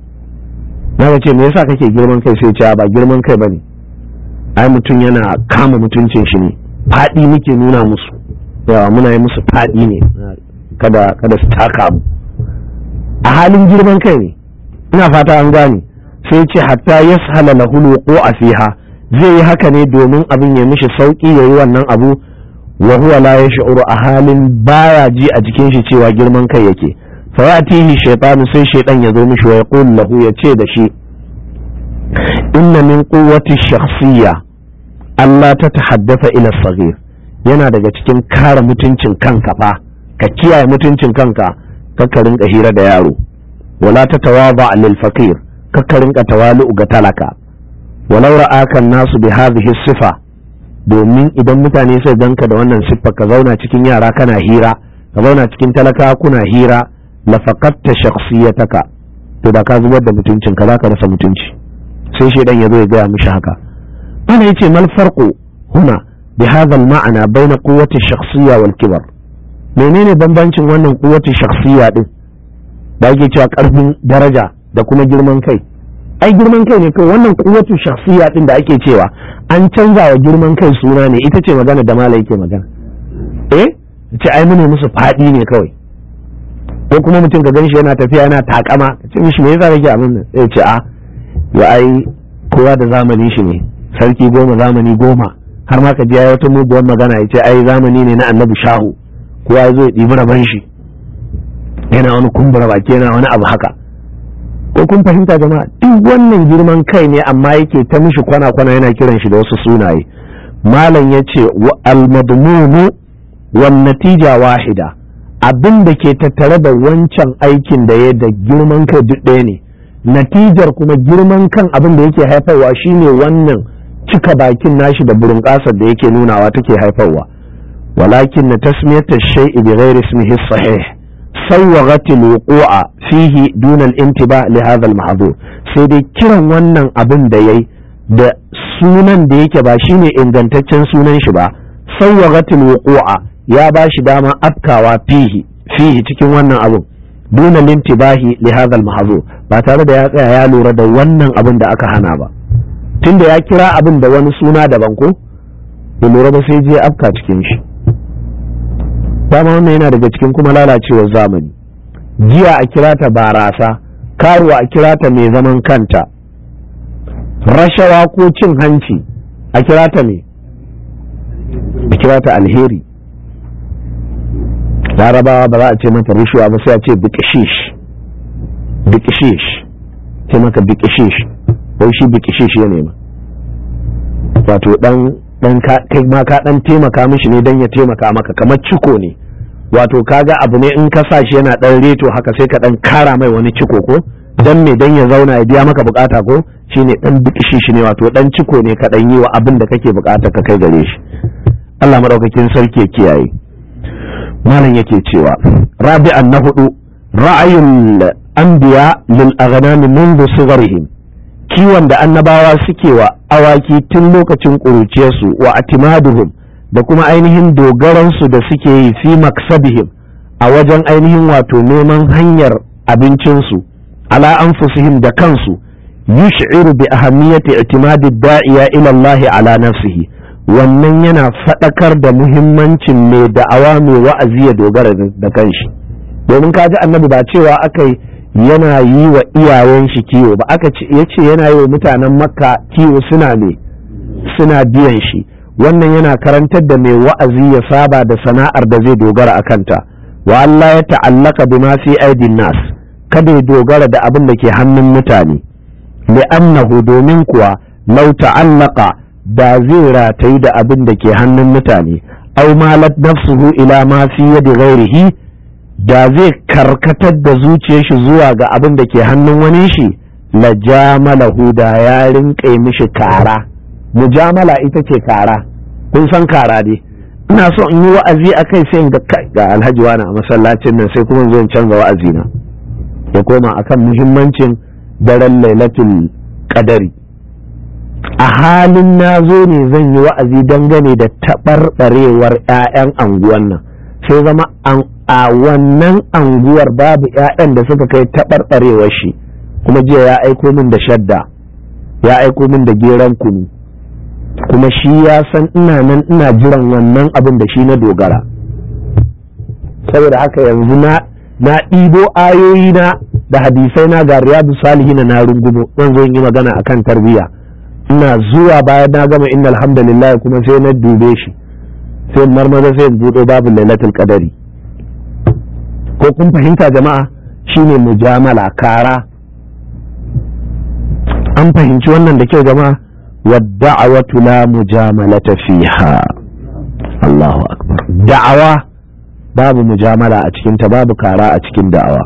[SPEAKER 1] na ce me yasa kake girman kai sai ce ba girman kai bane ai mutum yana kama mutuncin shi ne faɗi muke nuna musu yawa muna yi musu faɗi ne kada kada su taka mu a halin girman kai ne ina fata an gane sai ce hatta yashala lahu a fiha zai yi haka ne domin abin ya mishi sauki yayi wannan abu wa huwa la yash'uru a halin baya ji a jikin shi cewa girman kai yake fa yatihi shaytanu sai shaytan ya zo mishi wa yaqul lahu ya ce da shi inna min quwwati shakhsiyya Allah ta tahaddafa ila saghir yana daga cikin kare mutuncin kanka fa ka kiyaye mutuncin kanka kakka rinka hira da yaro wala ta tawaba lil faqir kakka rinka tawalu ga talaka walau ra'aka nasu bi hadhihi sifa domin idan mutane sai ganka da wannan siffa ka zauna cikin yara kana hira ka zauna cikin talaka kuna hira la faqatta shakhsiyataka to da ka zubar da mutuncin ka zaka rasa mutunci sai shedan ya zo ya gaya mishi haka ana yace mal farqu huna bi hadha al ma'ana bayna quwwati shakhsiyya wal kibar menene bambancin wannan kuwatu shakhsiya din da ake cewa karfin daraja da kuma girman kai ai girman kai ne kai wannan kuwatu shakhsiya din da ake cewa an canza wa girman kai suna ne ita ce magana da malai yake magana eh ce ai mune musu fadi ne kawai ko kuma mutum ka ganshi yana tafiya yana takama ce mishi me yasa kake abin nan sai ce a ya ai kowa da zamanin shi ne sarki goma zamani goma har ma ka ji ya wata muguwar magana ya ce ai zamani ne na annabi shahu kowa ya zo ya ɗibi rabon shi yana wani kumbura baki yana wani abu haka ko kun fahimta jama'a duk wannan girman kai ne amma yake ta mishi kwana-kwana yana kiran shi da wasu sunaye malam ya ce almadmunu wan natija wahida abin da ke tattare da wancan aikin da ya da girman kai duk ɗaya ne natijar kuma girman kan abin da yake haifarwa shine wannan cika bakin nashi da burin da yake nunawa take haifarwa ولكن تسمية الشيء بغير اسمه الصحيح سوغت الوقوع فيه دون الانتباه لهذا المحظور سيدي kiran wannan abin da yayi da sunan da yake ba shine ingantaccen sunan shi ba sawwagat alwuqu'a ya ba shi dama afkawa fihi fihi cikin wannan abin duna lintibahi li hadha almahzur ba tare da ya tsaya ya lura da wannan abin da aka hana ba tunda ya kira abin da wani suna daban ko ya lura ba sai je afka cikin shi dama wannan yana daga cikin kuma lalacewar zamani jiya a kira ta barasa karuwa a kira ta mai zaman kanta rashawa ko cin hanci a kira ta mai a kira ta alheri larabawa ba za a ce mata rishuwa ba sai a ce bikishish bikishish ce maka bikishish wai shi bikishish ya nema wato dan dan kai ma ka dan taimaka mishi ne dan ya taimaka maka kamar ciko ne wato kaga abu ne in ka sa shi yana dan reto haka sai ka dan kara mai wani ciko ko dan me dan ya zauna ya biya maka bukata ko shine dan bikishi shi ne wato dan ciko ne ka dan yi wa abin da kake bukata ka kai gare shi Allah madaukakin sarki ya kiyaye malam yake cewa rabi'an na hudu ra'ayul anbiya lil aghnam منذ صغرهم kiwon da annabawa suke wa awaki tun lokacin ƙuruciyarsu wa atimaduhum da kuma ainihin dogaransu da suke yi fi maksabihim a wajen ainihin wato neman hanyar abincinsu ala anfusihim da kansu yush'iru bi ahammiyati i'timadi da'iya ila Allah ala nafsihi wannan yana faɗakar da muhimmancin mai da'awa mai wa'azi ya dogara da kanshi domin kaji annabi ba cewa aka yi yana yi wa iyayen shi kiwo ba aka ce ya ce yana yi wa mutanen makka kiwo suna ne suna biyan shi wannan yana karantar da mai wa'azi ya saba da sana'ar da zai dogara a kanta wa Allah ya ta'allaka bima fi aidin nas kada ya dogara da abin da ke hannun mutane li'annahu domin kuwa lau ta'allaka da zai ratayi da abin da ke hannun mutane au malat nafsuhu ila ma fi yadi ghairihi da zai karkatar da zuciyar shi zuwa ga abin da ke hannun wani shi la jamalahu da ya rinƙe mishi kara mujamala ita ce kara kun san kara dai ina so in yi wa'azi a kai sai ga ga alhaji wani a masallacin nan sai kuma zo in canza wa'azi na ya koma akan muhimmancin daren lailatul qadari a halin na zo ne zan yi wa'azi dangane da taɓarɓarewar 'ya'yan anguwan nan sai zama a wannan anguwar babu 'ya'yan da suka kai taɓarɓarewar shi kuma jiya ya aiko min da shadda ya aiko min da geran kunu kuma shi ya san ina nan ina jiran wannan abin da shi na dogara saboda haka yanzu na na ɗibo ayoyi na da hadisai na ga riyadu salihina na rungumo zan zo yi magana akan tarbiyya ina zuwa bayan na gama inna alhamdulillah kuma sai na dube shi sai marmaza sai in buɗo babu lailatul qadari ko kun fahimta jama'a shine mujamala kara an fahimci wannan da kyau jama'a wadda'awatu la mujamalata fiha Allahu akbar da'awa babu mujamala a cikinta babu kara a cikin da'awa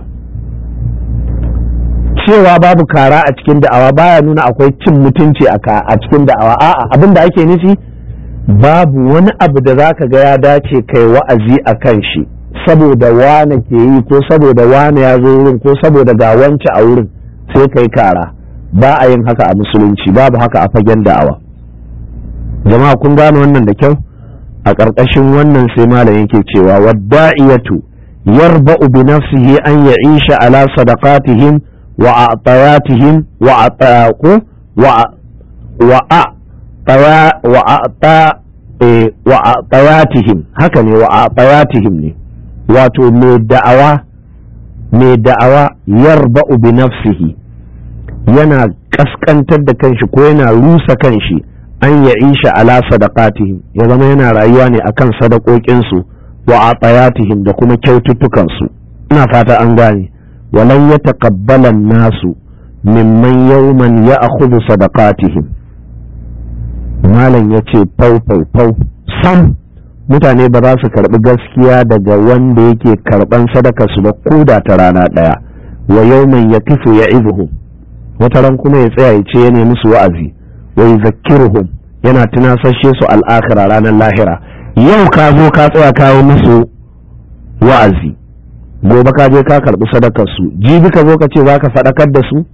[SPEAKER 1] cewa babu kara a cikin da'awa baya nuna akwai cin mutunci a cikin da'awa a'a abin da ake nufi babu wani abu da zaka ga ya dace kai wa'azi a kan shi saboda wane ke yi ko saboda wane ya zo wurin ko saboda ga wance a wurin sai kai kara ba a yin haka a musulunci babu haka a fagen da'awa jama'a kun gane wannan da kyau a ƙarƙashin wannan sai malam yake cewa wadda'iyatu yarba'u bi nafsihi an ya'isha ala sadaqatihim wa a'tayatihim wa a'taqu wa wa wa wa a'tayatihim haka ne wa a'tayatihim ne wato mai da'awa mai da'awa yarba'u bi nafsihi yana kaskantar da kanshi ko yana rusa kanshi an ya isha ala sadaqatihim ya zama yana rayuwa ne akan sadakokinsu wa atayatihim da kuma kyaututtukansu ina fata an gane walan ya taqabbala nasu mimman yawman ya akhudhu sadaqatihim malam yace fau fau fau sam mutane ba za su karbi gaskiya daga wanda yake karban sadaka su ba koda ta rana daya wa yawman yakifu ya'izuhum wata ran kuma ya tsaya ya ce ya nemi su wa'azi wa yuzakkiruhum yana tunasashe su al'akhira ranar lahira yau ka zo ka tsaya kawo musu wa'azi gobe ka je ka karbi sadakar su jibi ka zo ka ce za ka faɗakar da su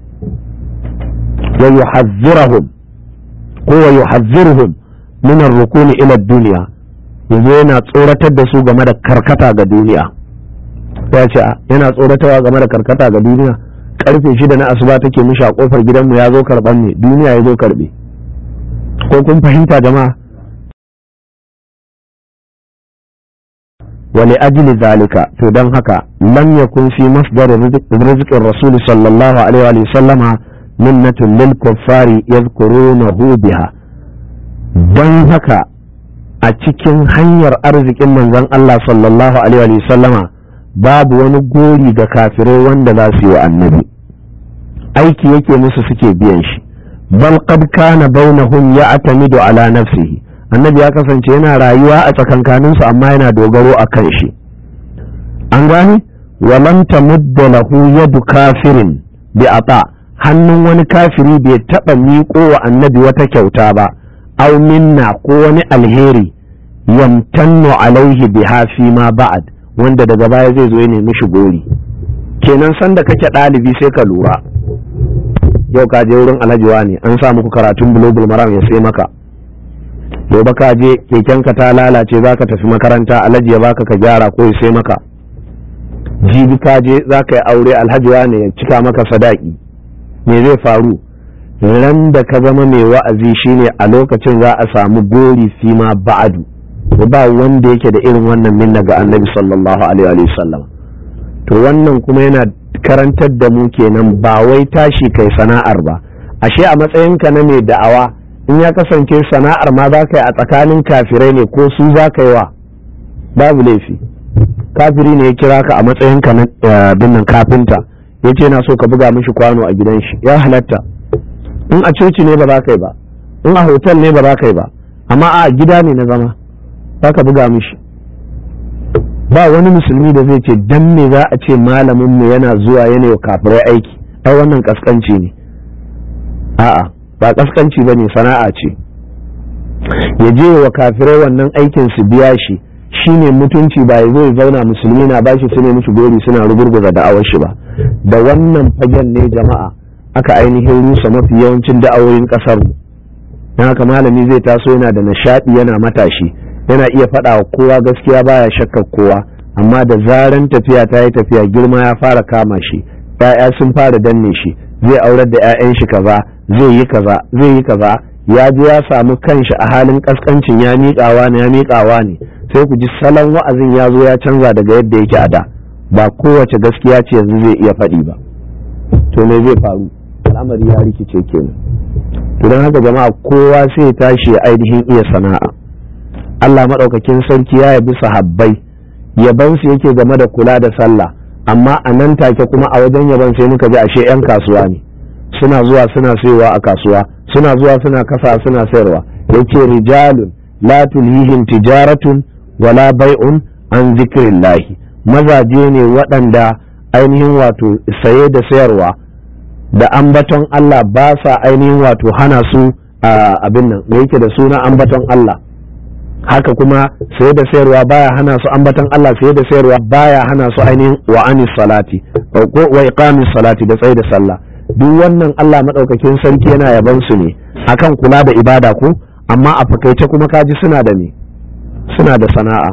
[SPEAKER 1] wa yuhazzirahum ko wa yuhazziruhum min ar-rukuni ila ad-dunya yanzu yana tsoratar da su game da karkata ga duniya ya ce yana tsoratarwa game da karkata ga duniya karfe shida na asuba take mishi a kofar gidanmu ya zo karban ne duniya ya zo karbe ko kun fahimta jama'a wali ajli zalika to don haka lam yakun fi masdar rizqin rasul sallallahu alaihi wa sallama minnatun lil kuffari yadhkurunahu biha don haka a cikin hanyar arzikin manzon Allah sallallahu alaihi wa sallama babu wani gori ga kafirai wanda za su yi wa annabi aiki yake musu suke biyan shi bal qad kana bainahum ya'tamidu ala nafsihi annabi ya kasance yana rayuwa a tsakankaninsu amma yana dogaro a kan shi an gane walam tamudda lahu yadu kafirin bi ata hannun wani kafiri bai taɓa miƙo wa annabi wata kyauta ba aw minna ko wani alheri yamtannu alaihi biha fi ma ba'ad wanda daga baya zai zo ya nemi shi gori kenan sanda kake ɗalibi sai ka lura yau ka je wurin alhaji ne an sa muku karatun bulogul maram ya sai maka gobe ka je kekenka ta lalace za ka tafi makaranta alhaji ya baka ka gyara ko ya sai maka jibi ka je za ka yi aure alhaji ne ya cika maka sadaki me zai faru ran da ka zama mai wa'azi shine a lokacin za a samu gori fi ma ba'adu ba wanda yake da irin wannan minna ga annabi sallallahu alaihi wasallam to wannan kuma yana karantar da mu kenan ba wai tashi kai sana'ar ba ashe a matsayinka na mai da'awa in ya kasance sana'ar ma za ka yi a tsakanin kafirai ne ko su za ka yi wa babu laifi kafiri ne ya kira ka a matsayinka na binnan kafinta ya ce na so ka buga mishi kwano a gidan shi ya halatta in a coci ne ba za ka yi ba in a hotel ne ba za ka yi ba amma a gida ne na zama za ka buga mishi ba wani musulmi da zai ce dan me za a ce malamin mu yana zuwa yana wa kafirai aiki ai wannan kaskanci ne a'a ba kaskanci ba ne sana'a ce ya je wa kafirai wannan aikin su biya shi shine mutunci ba ya zo ya zauna musulmi na bashi su ne mishi gori suna rugurguza da'awar shi ba da wannan fagen ne jama'a aka ainihin rusa mafi yawancin da'awoyin kasar mu don haka malami zai taso yana da nishadi yana matashi yana iya faɗa wa kowa gaskiya baya shakkar kowa amma da zaran tafiya ta yi tafiya girma ya fara kama shi ya'ya sun fara danne shi zai aurar da 'ya'yan shi kaza zai yi kaza zai yi kaza ya je ya samu kanshi a halin kaskancin ya miƙawa ne ya miƙawa ne sai ku ji salon wa'azin ya zo ya canza daga yadda yake a da ba kowace gaskiya ce yanzu zai iya faɗi ba to me zai faru al'amari ya rikice kenan to don haka jama'a kowa sai ya tashi ya ainihin iya sana'a Allah maɗaukakin sarki ya yabi sahabbai yabansu yake game da kula da sallah amma a nan take kuma a wajen yaban sai muka ji ashe 'yan kasuwa ne suna zuwa suna sayowa a kasuwa suna zuwa suna kasa suna sayarwa yace rijalun la tulhihim tijaratun wala bai'un an zikrillahi mazaje ne waɗanda ainihin wato saye da sayarwa da ambaton Allah ba sa ainihin wato hana su abin nan me yake da suna ambaton Allah haka kuma saye da sayarwa baya hana su ambaton Allah saye da sayarwa baya hana su ainihin wa anis salati ko wa iqamis salati da tsaye da sallah duk wannan Allah madaukakin sarki yana yaban su ne akan kula da ibada ko amma a fakaice kuma kaji suna da ne suna da sana'a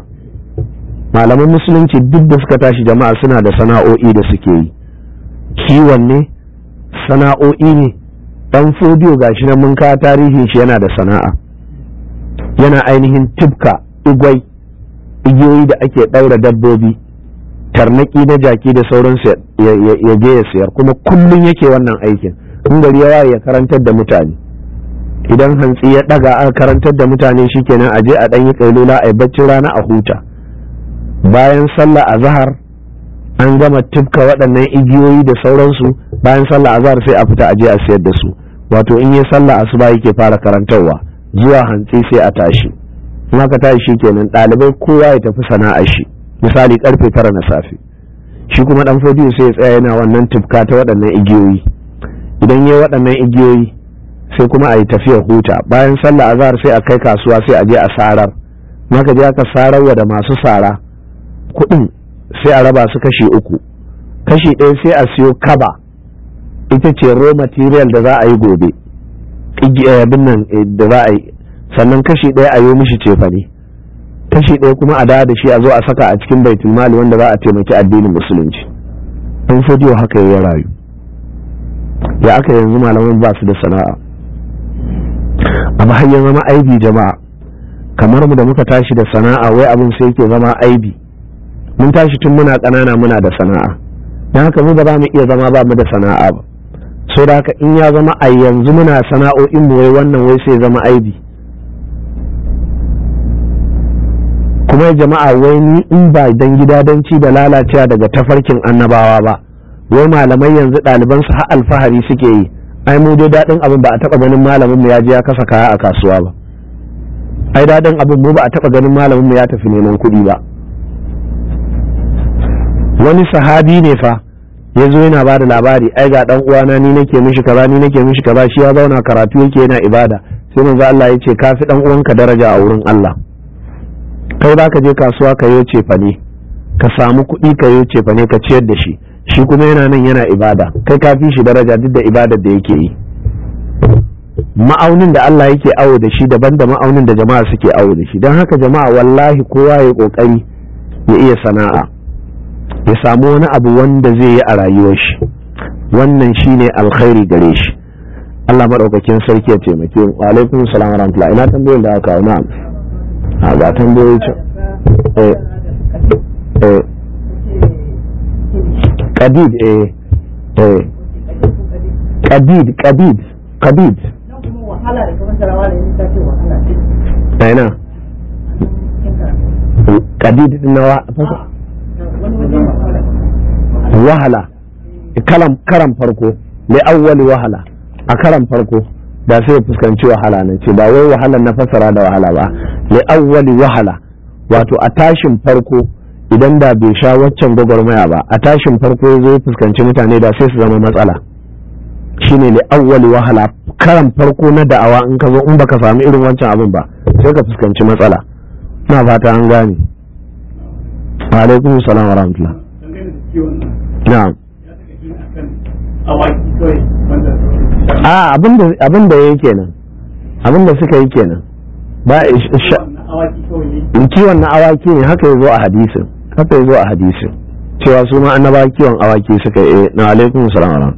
[SPEAKER 1] malaman musulunci duk da suka tashi jama'a suna da sana'o'i da suke yi kiwon ne sana'o'i ne dan fodiyo gashi nan mun kawo tarihin shi yana da sana'a yana ainihin tibka igwai igiyoyi da ake ɗaura dabbobi tarnaki na jaki da sauransu ya je ya sayar kuma kullum yake wannan aikin in gari yawa ya karantar da mutane idan hantsi ya ɗaga aka karantar da mutane shikenan a je a ɗan yi ƙailula a baccin rana a huta bayan sallah a zahar an gama tibka waɗannan igiyoyi da sauransu bayan sallah a zahar sai a fita a je a sayar da su wato in yi sallah asuba yake fara karantarwa zuwa hantsi sai a tashi in aka tashi kenan ɗalibai kowa ya tafi sana'ar shi misali karfe tara na safe shi kuma dan fodiyo sai ya tsaya yana wannan tufka ta waɗannan igiyoyi idan ya waɗannan igiyoyi sai kuma a yi tafiyar huta bayan sallah azhar sai a kai kasuwa sai a je a sarar maka je aka sararwa da masu sara kuɗin sai a raba su kashi uku kashi ɗaya sai a siyo kaba ita ce raw material da za a yi gobe abin nan da za a yi sannan kashi ɗaya a yi mishi cefane kashi ɗaya kuma a dawo da shi a zo a saka a cikin baitul mali wanda za a taimaki addinin musulunci an fodiyo haka ya rayu ya aka yanzu malaman ba su da sana'a amma har ya zama aibi jama'a kamar mu da muka tashi da sana'a wai abin sai yake zama aibi mun tashi tun muna ƙanana muna da sana'a don haka mu ba za mu iya zama ba mu da sana'a ba so da haka in ya zama a yanzu muna sana'o'in mu wai wannan wai sai zama aibi kuma jama'a wai ni in ba dan gidadanci da lalacewa daga tafarkin annabawa ba wai malamai yanzu ɗaliban su har alfahari suke yi ai mu dai daɗin abin ba a taɓa ganin malamin mu ya je ya kasa kaya a kasuwa ba ai daɗin abin mu ba a taɓa ganin malamin mu ya tafi neman kuɗi ba wani sahabi ne fa ya zo yana ba da labari ai ga dan uwana ni nake mishi kaza ni nake mishi kaza shi ya zauna karatu yake yana ibada sai manzo Allah ya ce ka fi dan uwanka daraja a wurin Allah kai ba ka je kasuwa ka yi cefa ne ka samu kuɗi ka yi cefa ne ka ciyar da shi shi kuma yana nan yana ibada kai ka fi shi daraja duk da ibadar da yake yi ma'aunin da Allah yake awo da shi daban da ma'aunin da jama'a suke awo da shi don haka jama'a wallahi kowa ya kokari ya iya sana'a ya samu wani abu wanda zai yi a rayuwar shi wannan shine alkhairi gare shi Allah maɗaukakin sarki ya taimake mu alaikum salam wa rahmatullah ina tambayoyin da aka na'am a ga tambayoyi ce eh eh kadid eh eh kadid kadid kadid aina kadid din nawa wahala kalam karam farko li awwali wahala a karan farko da sai ya fuskanci wahala nan ce ba wai wahalar na fasara da wahala ba li awwali wahala wato a tashin farko idan da bai sha waccan gwagwarmaya ba a tashin farko ya zo ya fuskanci mutane da sai su zama matsala shine li awwali wahala karan farko na da'awa in ka zo in baka samu irin wancan abin ba sai ka fuskanci matsala ina fata an gane alaikum salam wa rahmatullah na'am a abin da ya kenan abin da suka yi kenan ba kiwon na awaki ne haka ya zo a hadisin haka ya zo a hadisin cewa su ma annaba kiwon awaki suka yi na alaikun salam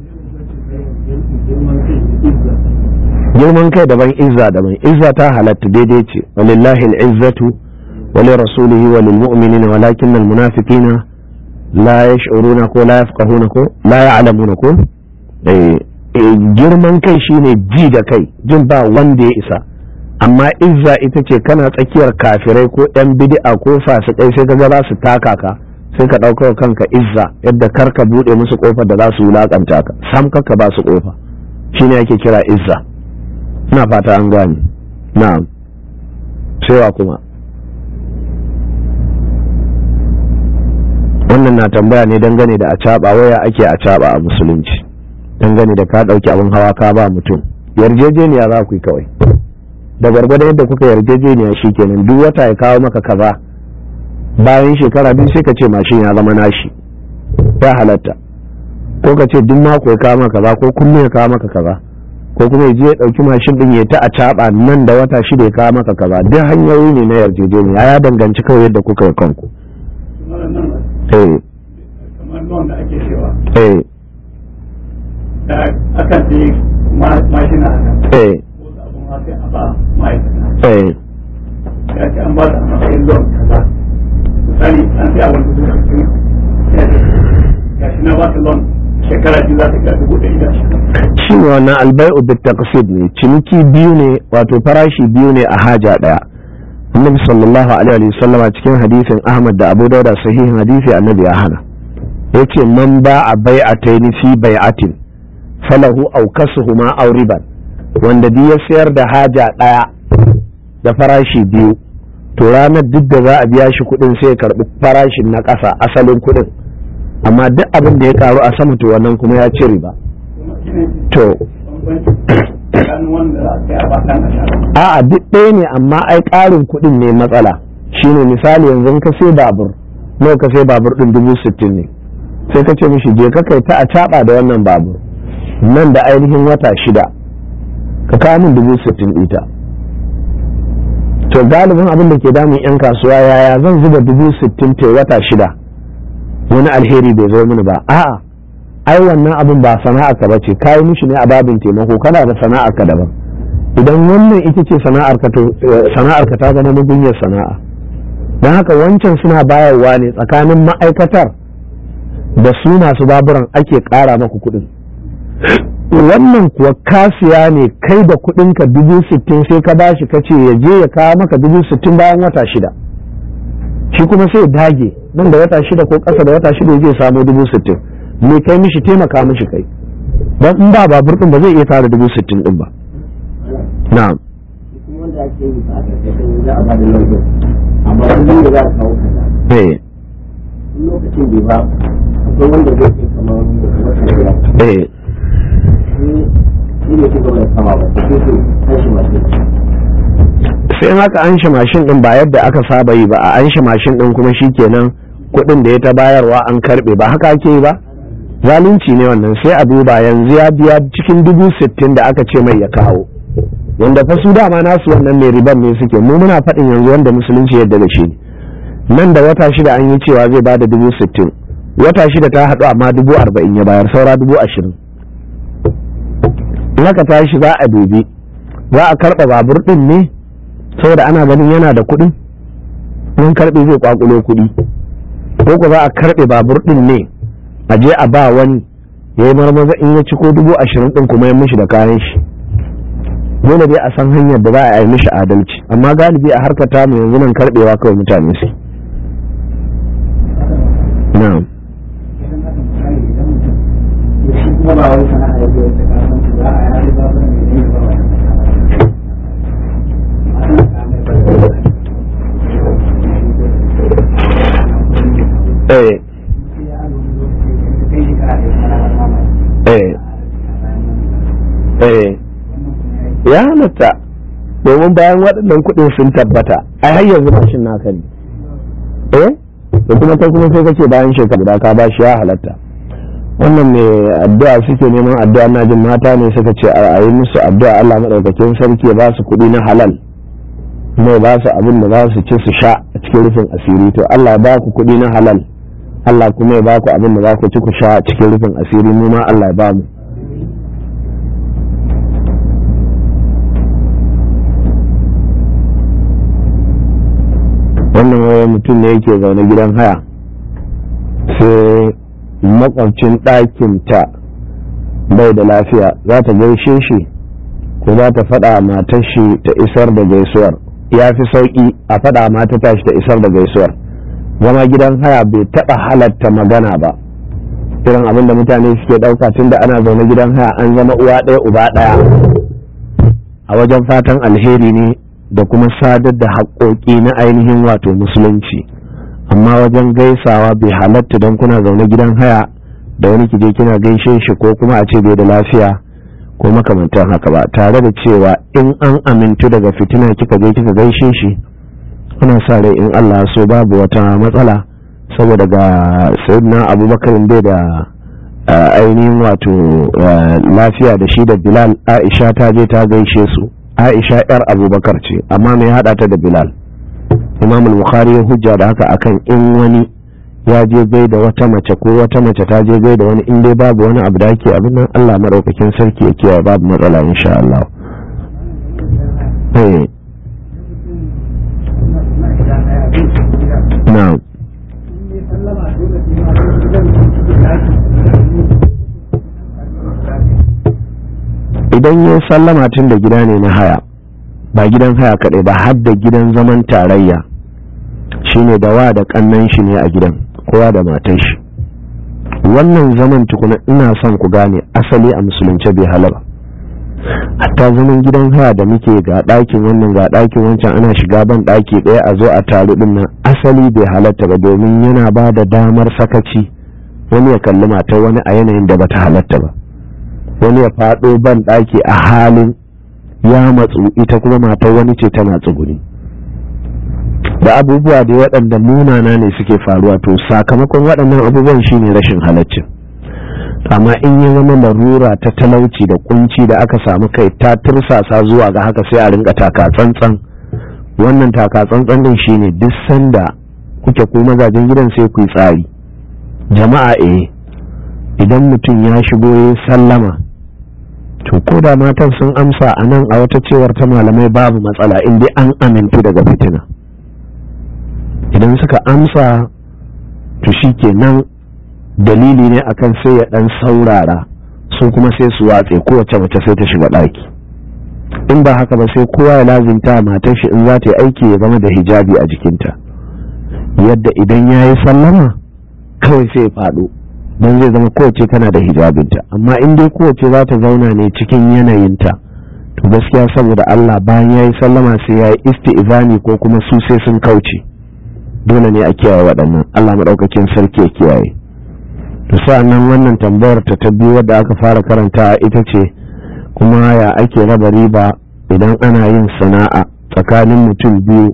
[SPEAKER 1] girman kai daban izza daban izza ta halatta daidai ce walillahi al'izzatu wali rasulihi walil mu'minina walakin al munafiqina la yash'uruna ko la yafqahuna ko la ya'lamuna ko girman kai shine ji da kai jin ba wanda ya isa amma izza ita ce kana tsakiyar kafirai ko yan bid'a ko fasikai sai ka ga za su taka ka sai ka ɗaukar kanka izza yadda kar ka buɗe musu ƙofar da za su wulaƙanta ka sam ka ba su ƙofa shine yake kira izza ina fata an gane na'am sai kuma wannan na tambaya ne dangane da a caɓa waya ake a caɓa a musulunci dangane da ka ɗauki abin hawa ka ba mutum yarjejeniya za ku yi kawai da gwargwadon yadda kuka yarjejeniya shi kenan duk wata ya kawo maka kaza bayan shekara biyu sai ka ce mashin ya zama nashi ya halatta ko ka ce duk mako ya kawo maka kaza ko kullum ya kawo maka kaza ko kuma ya je ya ɗauki mashin ɗin ya ta a caɓa nan da wata shida ya kawo maka kaza duk hanyoyi ne na yarjejeniya ya danganci kawai yadda kuka yi kanku. Eh. Eh.
[SPEAKER 2] da akan sai mashina a
[SPEAKER 1] Eh.
[SPEAKER 2] wasu abun ma sai a ba ma'aikata
[SPEAKER 1] Eh.
[SPEAKER 2] ya ce an ba da matsayin loan kaza misali an sai abin dubu sittin ya ce ga shi na ba ta loan shekara biyu za ta ga dubu ɗari da ashirin
[SPEAKER 1] shi ne wannan albai'u bit taqsid ne ciniki biyu ne wato farashi biyu ne a haja daya annabi sallallahu alaihi wa sallama cikin hadisin ahmad da abu dauda sahihin hadisi annabi ya hana yace man ba'a bai'ataini fi bai'atin falahu aw kasuhuma aw riban wanda duk ya sayar da haja daya da farashi biyu to ranar duk da za a biya shi kuɗin sai ya karɓi farashin na ƙasa asalin kuɗin amma duk abin da ya karu a sama to wannan kuma ya ci riba
[SPEAKER 2] kuma shi ne
[SPEAKER 1] to
[SPEAKER 2] bambanci tsakanin wanda za a kai a ba ɗan ashirin
[SPEAKER 1] a'a duk ɗaya ne amma ai ƙarin kuɗin ne matsala shine misali yanzu in ka sai babur nawa ka sai babur ɗin dubu sittin ne sai ka ce mishi je ka kai ta a caɓa da wannan babur nan da ainihin wata shida ka kawo min dubu sittin ita to galibin abin da ke damun 'yan kasuwa yaya zan zuba dubu sittin te wata shida wani alheri bai zo mini ba a'a ai wannan abin ba sana'a ka bace kayi mishi ne a babin taimako kana da sana'a ka daban idan wannan ita ce sana'ar ka to sana'ar ka ta zama mugunyar sana'a don haka wancan suna bayarwa ne tsakanin ma'aikatar da su masu baburan ake ƙara maku kuɗin wannan kuwa kasiya ne kai da kuɗinka dubu sittin sai ka bashi ka ce ya je ya kawo maka dubu sittin bayan wata shida shi kuma sai dage nan da wata shida ko ƙasa da wata shida zai samu dubu sittin me kai mishi taimaka mishi kai don in ba babur ɗin ba zai iya tara dubu sittin ɗin ba na'am
[SPEAKER 2] kuma
[SPEAKER 3] wanda ake yi ba a ƙarƙashin za a ba da lauyin amma kullum da za a kawo kaza
[SPEAKER 1] eh
[SPEAKER 3] lokacin bai ba akwai wanda zai ce kamar wata biyar
[SPEAKER 1] eh
[SPEAKER 3] shi ne shi gaba da kama ba sai su tashi masu
[SPEAKER 1] sai in haka an shi mashin din ba yadda aka saba yi ba a an shi mashin din kuma shikenan kuɗin da ya ta bayarwa an karɓe ba haka ake yi ba zalunci ne wannan sai a duba yanzu ya biya cikin dubu sittin da aka ce mai ya kawo wanda fa su dama nasu wannan mai riban ne suke mu muna faɗin yanzu wanda musulunci yadda da shi nan da wata shida an yi cewa zai bada dubu sittin wata shida ta haɗu amma dubu arba'in ya bayar saura dubu ashirin in aka tashi za a dubi za a karɓa babur ɗin ne saboda ana ganin yana da kuɗi in karɓe zai kwakulo kuɗi ko ko za a karɓe babur ɗin ne a je a ba wani ya yi marmaza in ya ci ko dubu ashirin ɗin kuma ya mishi da kayan shi dole dai a san hanyar da za a yi mishi adalci amma galibi a harkar tamu yanzu nan karɓewa kawai mutane su na'am
[SPEAKER 2] shi kuma ba wani sana'a ya biyo ta kasuwanci ba a yari ba ne ne ba wani
[SPEAKER 1] eh eh eh ya halatta domin bayan waɗannan kuɗin sun tabbata ai har yanzu mashin naka ne eh da kuma kai kuma sai kace bayan shekara guda ka ba shi ya halatta wannan mai addu'a suke neman addu'a na jin mata ne suka ce a yi musu addu'a Allah madaukakin sarki ya ba su kuɗi na halal mai ba su abin da za su ci su sha a cikin rufin asiri to Allah ya ba ku kuɗi na halal Allah kuma ya ba ku abin da za ku ci ku sha a cikin rufin asiri mu ma Allah ya ba mu wannan wani mutum ne yake zaune gidan haya sai makwabcin ɗakinta bai da lafiya za ta gaishe shi ko za ta faɗa matar shi ta isar da gaisuwar ya fi sauƙi a faɗa mata tashi ta isar da gaisuwar zama gidan haya bai taɓa halatta magana ba irin abin da mutane suke ɗauka tun da ana zaune gidan haya an zama uwa ɗaya uba ɗaya a wajen fatan alheri ne da kuma sadar da haƙoƙi na ainihin wato musulunci amma wajen gaisawa bai halatta don kuna zaune gidan haya da wani kije kina gaishe shi ko kuma a ce bai da lafiya ko makamantan haka ba tare da cewa in an amintu daga fitina kika je kika gaishe shi ana sa rai in Allah so babu wata matsala saboda ga sayyidina abubakar bai da ainihin wato lafiya da shi da bilal aisha ta je ta gaishe su aisha yar abubakar ce amma mai hada ta da bilal imam al-bukhari ya hujja da haka akan in wani ya je gai da wata mace ko wata mace ta je gai da wani in dai babu wani abu da ake abin nan Allah madaukakin sarki ya kiyaye babu matsala insha Allah eh na'am idan ya sallama tun da gida ne na haya ba gidan haya kaɗai ba har da gidan zaman tarayya shine da wa da kannan shi ne a gidan kowa da matan shi wannan zaman tukuna ina son ku gane asali a musulunce bai halaba hatta zaman gidan haya da muke ga ɗakin wannan ga ɗakin wancan ana shiga ban ɗaki ɗaya a zo a taru ɗin nan asali bai halatta ba domin yana ba da damar sakaci wani ya kalli matar wani a yanayin da bata halatta ba wani ya faɗo ban ɗaki a halin ya matsu ita kuma matar wani ce tana tsuguni da abubuwa da waɗanda munana ne suke faruwa to sakamakon waɗannan abubuwan shine rashin halaccin amma in ya zama larura ta talauci da kunci da aka samu kai ta tursasa zuwa ga haka sai a rinka taka tsantsan wannan taka tsantsan din shine duk sanda kuke ko mazajen gidan sai ku yi tsari jama'a eh idan mutum ya shigo ya sallama to ko da matan sun amsa a nan a wata cewar ta malamai babu matsala in dai an amintu daga fitina idan suka amsa to shi kenan dalili ne akan sai ya dan saurara su kuma sai su watse kowace mace sai ta shiga ɗaki in ba haka ba sai kowa ya lazimta matar shi in za ta yi aiki ya zama da hijabi a jikinta yadda idan ya yi sallama kawai sai ya faɗo don zai zama kowace tana da hijabinta amma in dai kowace za ta zauna ne cikin yanayinta to gaskiya saboda Allah bayan ya yi sallama sai ya yi isti'izani ko kuma su sai sun kauce dole ne a kiyaye waɗannan Allah maɗaukakin sarki ya kiyaye to sa'annan wannan tambayar ta ta biyu wadda aka fara karanta ita ce kuma ya ake raba riba idan ana yin sana'a tsakanin mutum biyu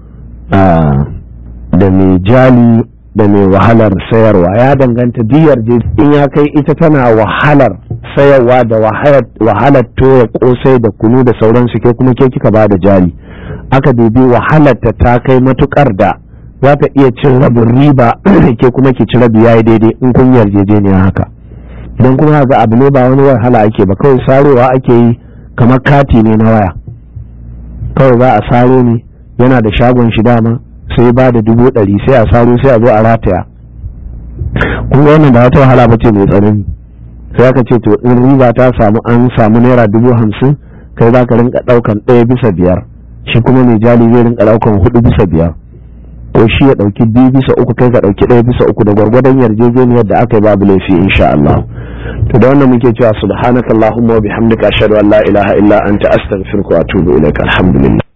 [SPEAKER 1] da mai jali da mai wahalar sayarwa ya danganta diyar in ya kai ita tana wahalar sayarwa da wahalar toya kosai da kunu da sauransu ke kuma ke kika ba da jari aka dubi wahalar ta ta kai matukar da za ta iya cin rabin riba ke kuma ki ci rabi yayi daidai in kun yarjejeniya haka idan kuma ga abu ne ba wani wahala ake ba kawai sarowa ake yi kamar kati ne na waya kawai za a saro ne yana da shagon shi dama sai ba da dubu ɗari sai a saro sai a zo a rataya kun ga wannan ba wata wahala ba ce mai tsanani sai aka ce to in riba ta samu an samu naira dubu hamsin kai za ka rinka ɗaukan ɗaya bisa biyar shi kuma mai jali zai rinka ɗaukan hudu bisa biyar ko shi ya ɗauki biyu bisa uku kai ka ɗauki ɗaya bisa uku da gwargwadon yarjejeniyar da aka yi babu laifi insha Allah to da wannan muke cewa subhanakallahumma wa bihamdika ashhadu an la ilaha illa anta astaghfiruka wa atubu ilaik alhamdulillah